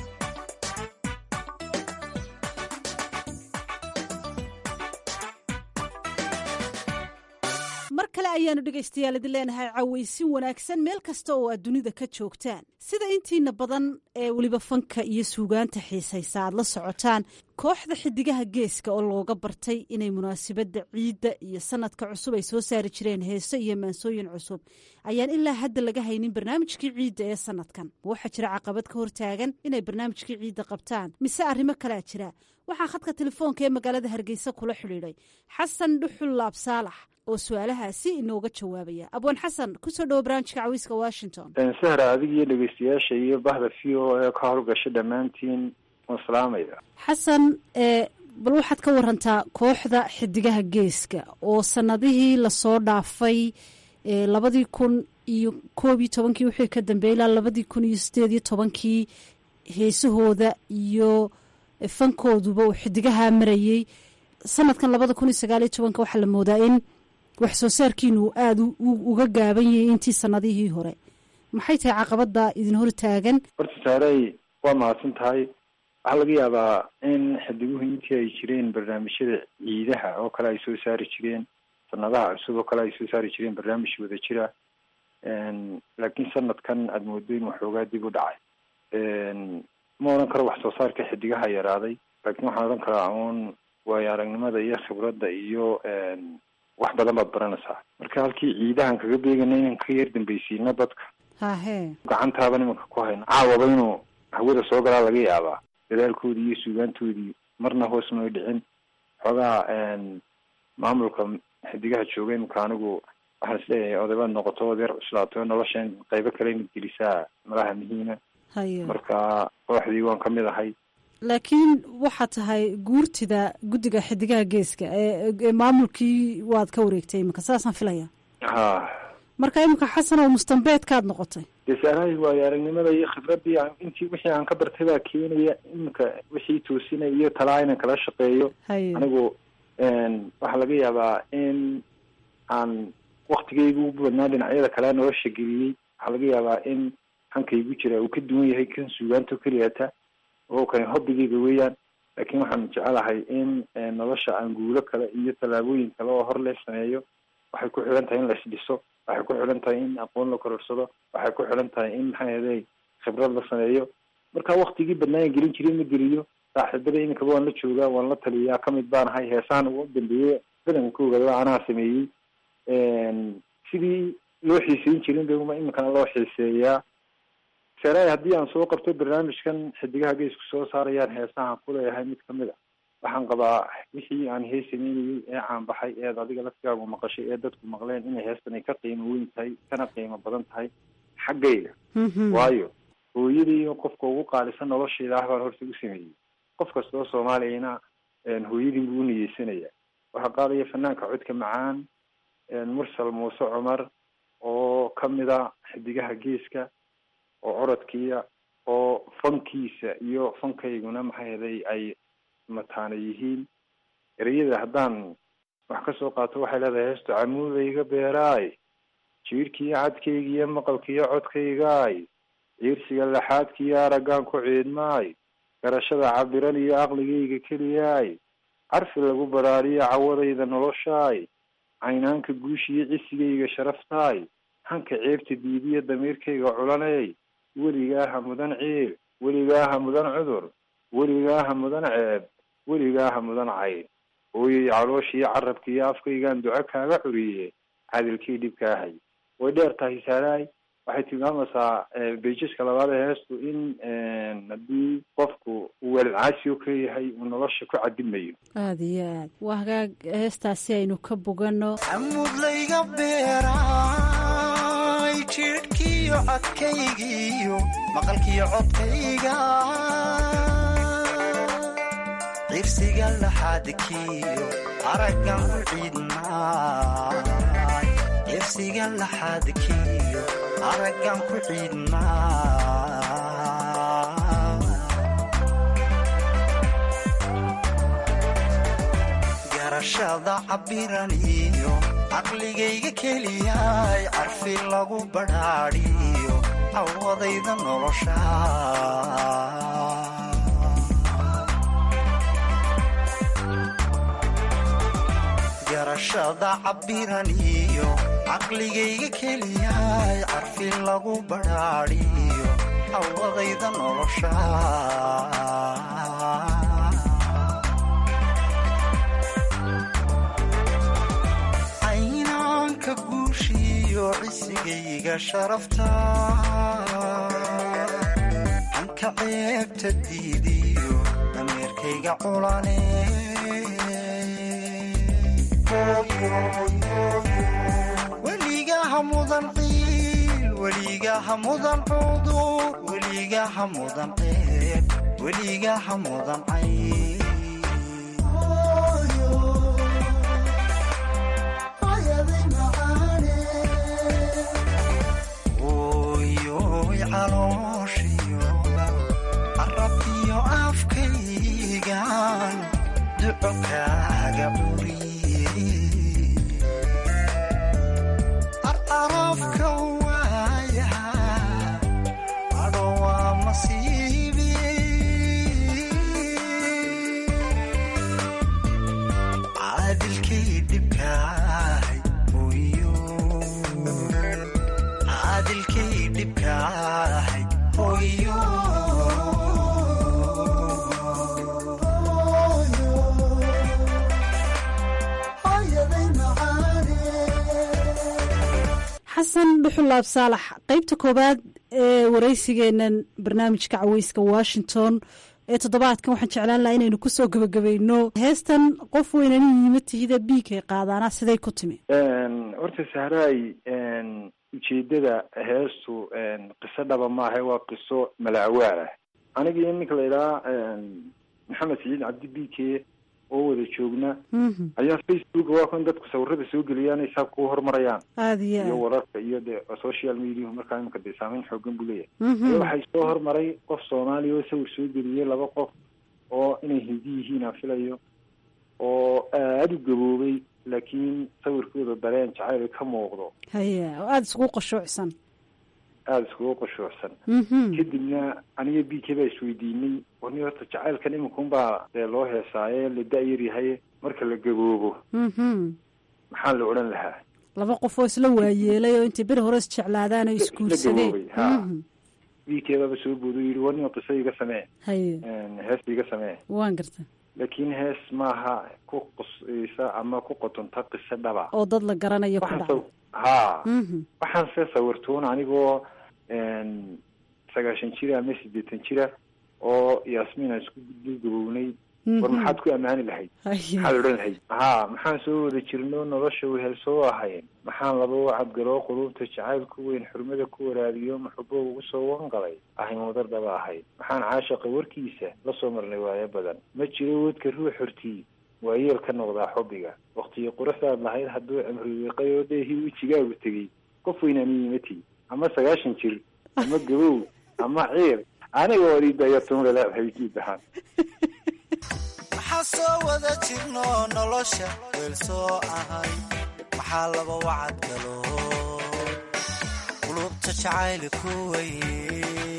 mar kale ayaanu dhegaystayaal idin leenahay cawaysin wanaagsan meel kasta oo aad dunida ka joogtaan sida intiina badan ee weliba fanka iyo suugaanta xiisaysa aad la socotaan kooxda xidigaha geeska oo looga bartay inay munaasabadda ciidda iyo sanadka cusub ay soo saari jireen heese iyo maansooyin cusub ayaan ilaa hadda laga haynin barnaamijkii ciidda ee sanadkan ma waxaa jira caqabad ka hortaagan inay barnaamijkii ciidda qabtaan mise arrimo kalea jira waxaa khadka telefoonka ee magaalada hargeysa kula xidhiidhay xasan dhuxul laab saalax oo su-aalahaasi inooga jawaabaya abwaan xasan kusoo dhawo barnaamijka cawiiska washington sahra adig iyo dhegeystayaasha iyo bahda v o ee ka howlgasha dhammaantiin waan salaamaya xasan bal waxaad ka warantaa kooxda xidigaha geeska oo sanadihii lasoo dhaafay labadii kun iyo koob iyo tobankii wixii ka dambeeyay ilaa labadii kun iyo sideed iyo tobankii heesahooda iyo fankooduba uu xidigaha marayey sanadkan labada kun iyo sagaal iyo tobanka waxaa la moodaa in wax soo saarkiinu aada uga gaaban yahay intii sanadihii hore maxay tahay caqabada idin hor taagan horta saaray waa mahadsan tahay waxaa laga yaabaa in xidiguhu intii ay jireen barnaamijyada ciidaha oo kale ay soo saari jireen sanadaha cusub oo kale ay soo saari jireen barnaamij wada jira laakiin sanadkan aada moodo in waxoogaa dib u dhacay ma odhan karo wax soo saarka xidigaha yaraaday laakiin waxaan odhan karaa uun waayo aragnimada iyo khibradda iyo wax badan baad baranaysaa marka halkii ciidahan kaga beegana inaan ka yar dambaysiino dadka hahe gacantaaba nimanka ku hayno caawaba inuu hawada soo galaa laga yaabaa dadaalkoodii iyo suugaantoodii marna hoos may dhicin xoogaa maamulka xidigaha jooga imika anigu waxaan isleeyahay odabaad noqoto ood yar cuslaato noloshan qaybo kale imid gelisaa malaha muhiima hayo marka kooxdii waan ka mid ahay laakiin waxaa tahay guurtida guddiga xidigaha geeska ee maamulkii waad ka wareegtay iminka saasaan filaya ha marka iminka xasan oo mustambeedkaad noqotay dee saarahay waayo aragnimada iyo khibradii intii wixii aan ka bartay baa keenaya iminka wixii toosinay iyo talaa inaan kala shaqeeyo hayo anigu waxaa laga yaabaa in aan waktigaygu u badnaa dhinacyada kale nolosha geliyey waxaa laga yaabaa in hankaygu jira uu ka duwan yahay kan suugaanto keliyata oo kani hobbigayga weeyaan laakiin waxaan jecelahay in nolosha aan guulo kale iyo tallaabooyin kale oo hor le sameeyo waxay ku xidhan tahay in la isdhiso waxay ku xidhan tahay in aqoon la kororsado waxay ku xidhan tahay in maxaa yeelay khibrad la sameeyo marka waktigii badnaan gelin jiray ma geliyo saaxiibada iminkaba waan la joogaa waan la taliyaa kamid baan ahay heesahan ugu dambeeyey badankooga anaa sameeyey sidii loo xiiseyn jirin ba iminkana loo xiiseeyaa saraay haddii aan soo qabto barnaamijkan xidigaha geesku soo saarayaan heesahan kuleeyahay mid kamid a waxaan qabaa wixii aan hees sameynayey ee caanbaxay eed adiga laftigaagu maqashay ee dadku maqleen inay heestan ay ka qiimo weyn tahay kana qiimo badan tahay xaggayga waayo hooyadii qofka ugu qaalisan noloshayda ah baan horta u sameeyey qof kasta oo soomaaliyana hooyadii buu u niyeysanaya waxaa qaadaya fanaanka codka macaan mursal muuse cumar oo kamid a xidigaha geeska oo corodkiia oo fankiisa iyo fankayguna maxay heday ay mataana yihiin ereyada haddaan wax ka soo qaato waxay leedahay heestu camuudayga beeraay jiirhkiiyo cadkaygiiyo maqalkiiyo codkaygaay ciirsiga laxaadkiiyo araggaan ku ciidmaay garashada cabiran iyo aqligayga keliyaay carfi lagu baraariyo cawadayda noloshaay caynaanka guushiyo cisigayga sharaftaay hanka ceebta diidiyo damiirkayga culanay weligaaha mudan ciil weligaaha mudan cudur weligaaha mudan ceeb weligaaha mudan cayn hooyay calooshiiyo carabka iyo afkaygaan duco kaaga curiye cadilkii dhibkaahay way dheer tahay saaraay waxay tilmaamaysaa beijiska labaad ee heestu in haddii qofku uu waalidcaasi ka yahay uu nolosha ku cadimayo aada iyo aad waa hagaag heestaasi aynu ka boganno camudlayga beeraay jidhkiyo codkaygiiyo maqalkiyo codkayga cirsiga laxaadkiyo araggan ku ciidmaay cirsiga laxaadkiyo araggan ku ciidmaa garashada cabiran iyo caqligayga keliyaay carfi lagu badhaadhiyo cawadayda nolosha garashada cabiran iyo caqligayga keliyaay carfi lagu badhaadhiyo cawadayda nolosha caynaanka guushiyo cisigayga sharafta hanka ceebta diidiyo dameerkayga culane weligaha mudan ciil weligaha mudan cudur weligaha mudan ceeb weligaha mudan cayn oyoy calooshiyo carabkiyo afkaygan duco kaaga curiye arafka waaya adho waa masiibi caadilkay dhibkaay hoyo caadilkay dhibkaay hoyo xasan dhuxulaab saalax qeybta koowaad ee waraysigeenan barnaamijka caweyska washington ee toddobaadkan waxaan jeclaan lahaa inaynu kusoo gebagabayno heestan qof weynani yima tihida biigay qaadaana siday ku timi horta sahraay ujeedada heestu qiso dhaba maaha waa qiso malaawaal ah anigii ninka la idhaha maxamed saciid cabdi bike oo wada joogna ayaa facebook waa kan dadku sawirada soo geliyaan ay saabka u horumarayaan aada iyo iyo aad wararka iyo de social media markaa imika dee saameyn xoogan buu leeyahay Mhm. Ayaa waxay soo hormaray qof soomaaliya oo sawir soo geliyey laba qof oo inay hindi yihiin aan filayo oo aada u gaboobay laakiin sawirkooda dareen jacayl ka muuqdo haya oo aada isugu qashuucsan aada iskugu qushuucsan Mhm. kadibna aniga b k baa isweydiinay warni horta jacaylkan iminkaun baa dee loo heesaaye la da-yar yahay marka la gaboobo Mhm. maxaa la odhan lahaa laba qof oo isla waayeelay oo intay beri hore isjeclaadaan oo isguursadeen gaboobay, ha. Mhm. b k baaba soo boodo yidhi warni qiso iga samee haye hees iga samee waan garta laakiin hees maaha ku qusaysa ama ku qotonta qiso dhaba oo dad la garanayo ku waxaan dhaca saw- haa Mhm. waxaan se sawirtuun anigoo sagaashan jira ama siddeetan jira oo yaasmiin aan isku dul gabownay war Mhm. maxaad ku ammaani lahayd Haye. maxaad odhan lahayd haa maxaan soo wada jirno nolosha wehel soo ahayn maxaan laba wacadgaloo qulubta jacayl ku weyn xurmada ku waraabiyo maxubo ugu soo wangalay ahayn wadar dhaba ahayd maxaan caashaqa warkiisa la soo marnay waayo badan ma jiro wadka ruux hortii waa yeel ka noqdaa xubbiga waktiyo quruxdaad lahayd hadduu cimri wiiqay oo dheehii wejigaagu tegey qof weynaani yimati ama sagaashan jir ama gabow ama ciir aniga walidayo tumle leedahay guud ahaan maxaa soo wada jirno nolosha weel soo ahay maxaa laba wacad galo qulubta jacayli ku weye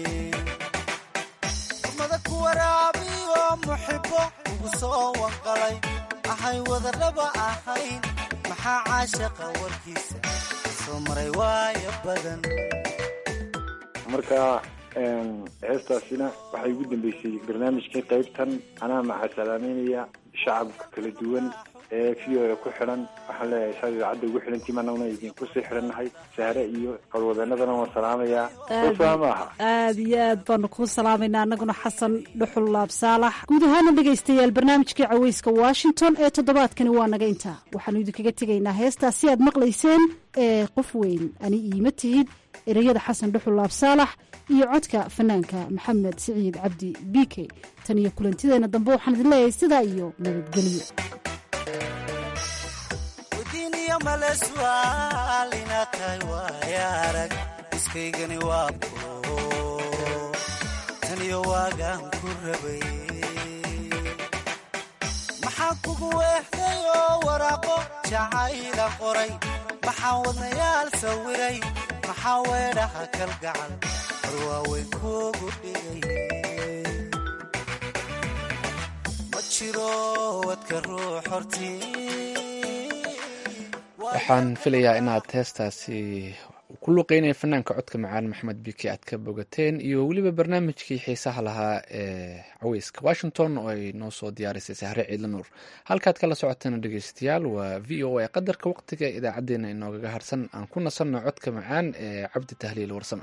umada ku waraabiyo muxibo ugu soo wanqalay ahay wadaraba ahayn maxaa caashaqa warkiisa soo maray waayo badan marka heestaasina waxay ugu dambeysay barnaamijkii qaybtan anaa macasalaameynaya shacabka kala duwan ee v o a ku xidhan waxaan leeyahay saad idaacadda ugu xidhantii managna idinkusii xidhannahay sahre iyo howlwadeenadana waan salaamayaa usaa maaha aada iyo aad baanu kuu salaamaynaa annaguna xasan dhuxul laab saalax guud ahaana dhegaystayaal barnaamijkii caweyska washington ee toddobaadkani waa naga intaa waxaanu idinkaga tegaynaa heestaas si aad maqlayseen ee qof weyn ani iima tihid ereyada xasan dhuxul laab saalax iyo codka fanaanka maxamed siciid cabdi b k tan iyo kulantideena dambe waxaan idin leeyahay sidaa iyo nabadgelyo wadiiniyo male su'aal inaad tahay waaya arag iskaygani waa bulo taniyo waagaan ku rabay maxaa kugu weexday oo waraaqo jacayla qoray maxaa wadnayaal sawiray maxaa weedhaha kalgacal war waaweyn kuugu dhigay ma jiro wadka ruux hortii waxaan filayaa inaad heestaasi ku luqeynaya fanaanka codka macaan maxamed biki aad ka bogateen iyo weliba barnaamijkii xiisaha lahaa ee caweyska washington oo ay noo soo diyaarisay sahre ciidla nuur halkaad kala socoteen dhegeystayaal waa v o a qadarka waqtiga idaacadeena inoogaga harsan aan ku nasanno codka macaan ee cabdi tahliil warsame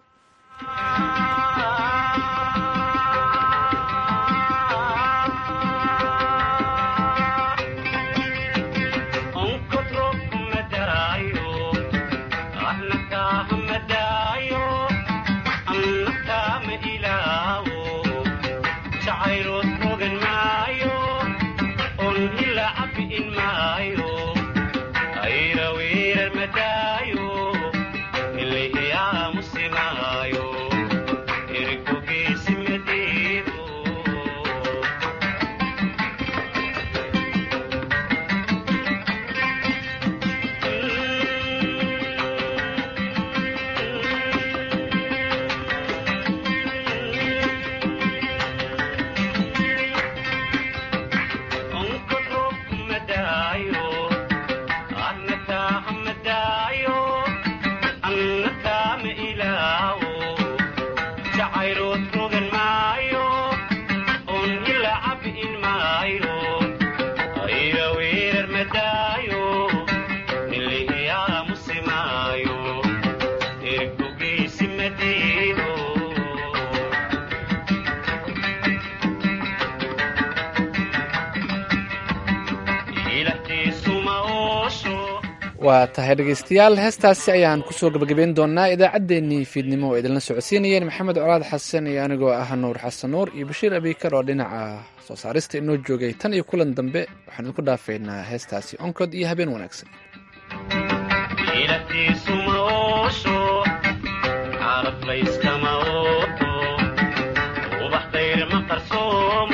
waa tahay dhegeystayaal heestaasi ayaan kusoo gabagabeyn doonaa idaacaddeenii fiidnimo oo idinla socodsiinayeen maxamed colaad xasan iyo anigoo ah nuur xasan nuur iyo bashiir abiikar oo dhinaca soo saarista inoo joogay tan iyo kulan dambe waxaan idinku dhaafaynaa heestaasi onkod iyo habeen wanaagsan ubax dayr ma qarsoom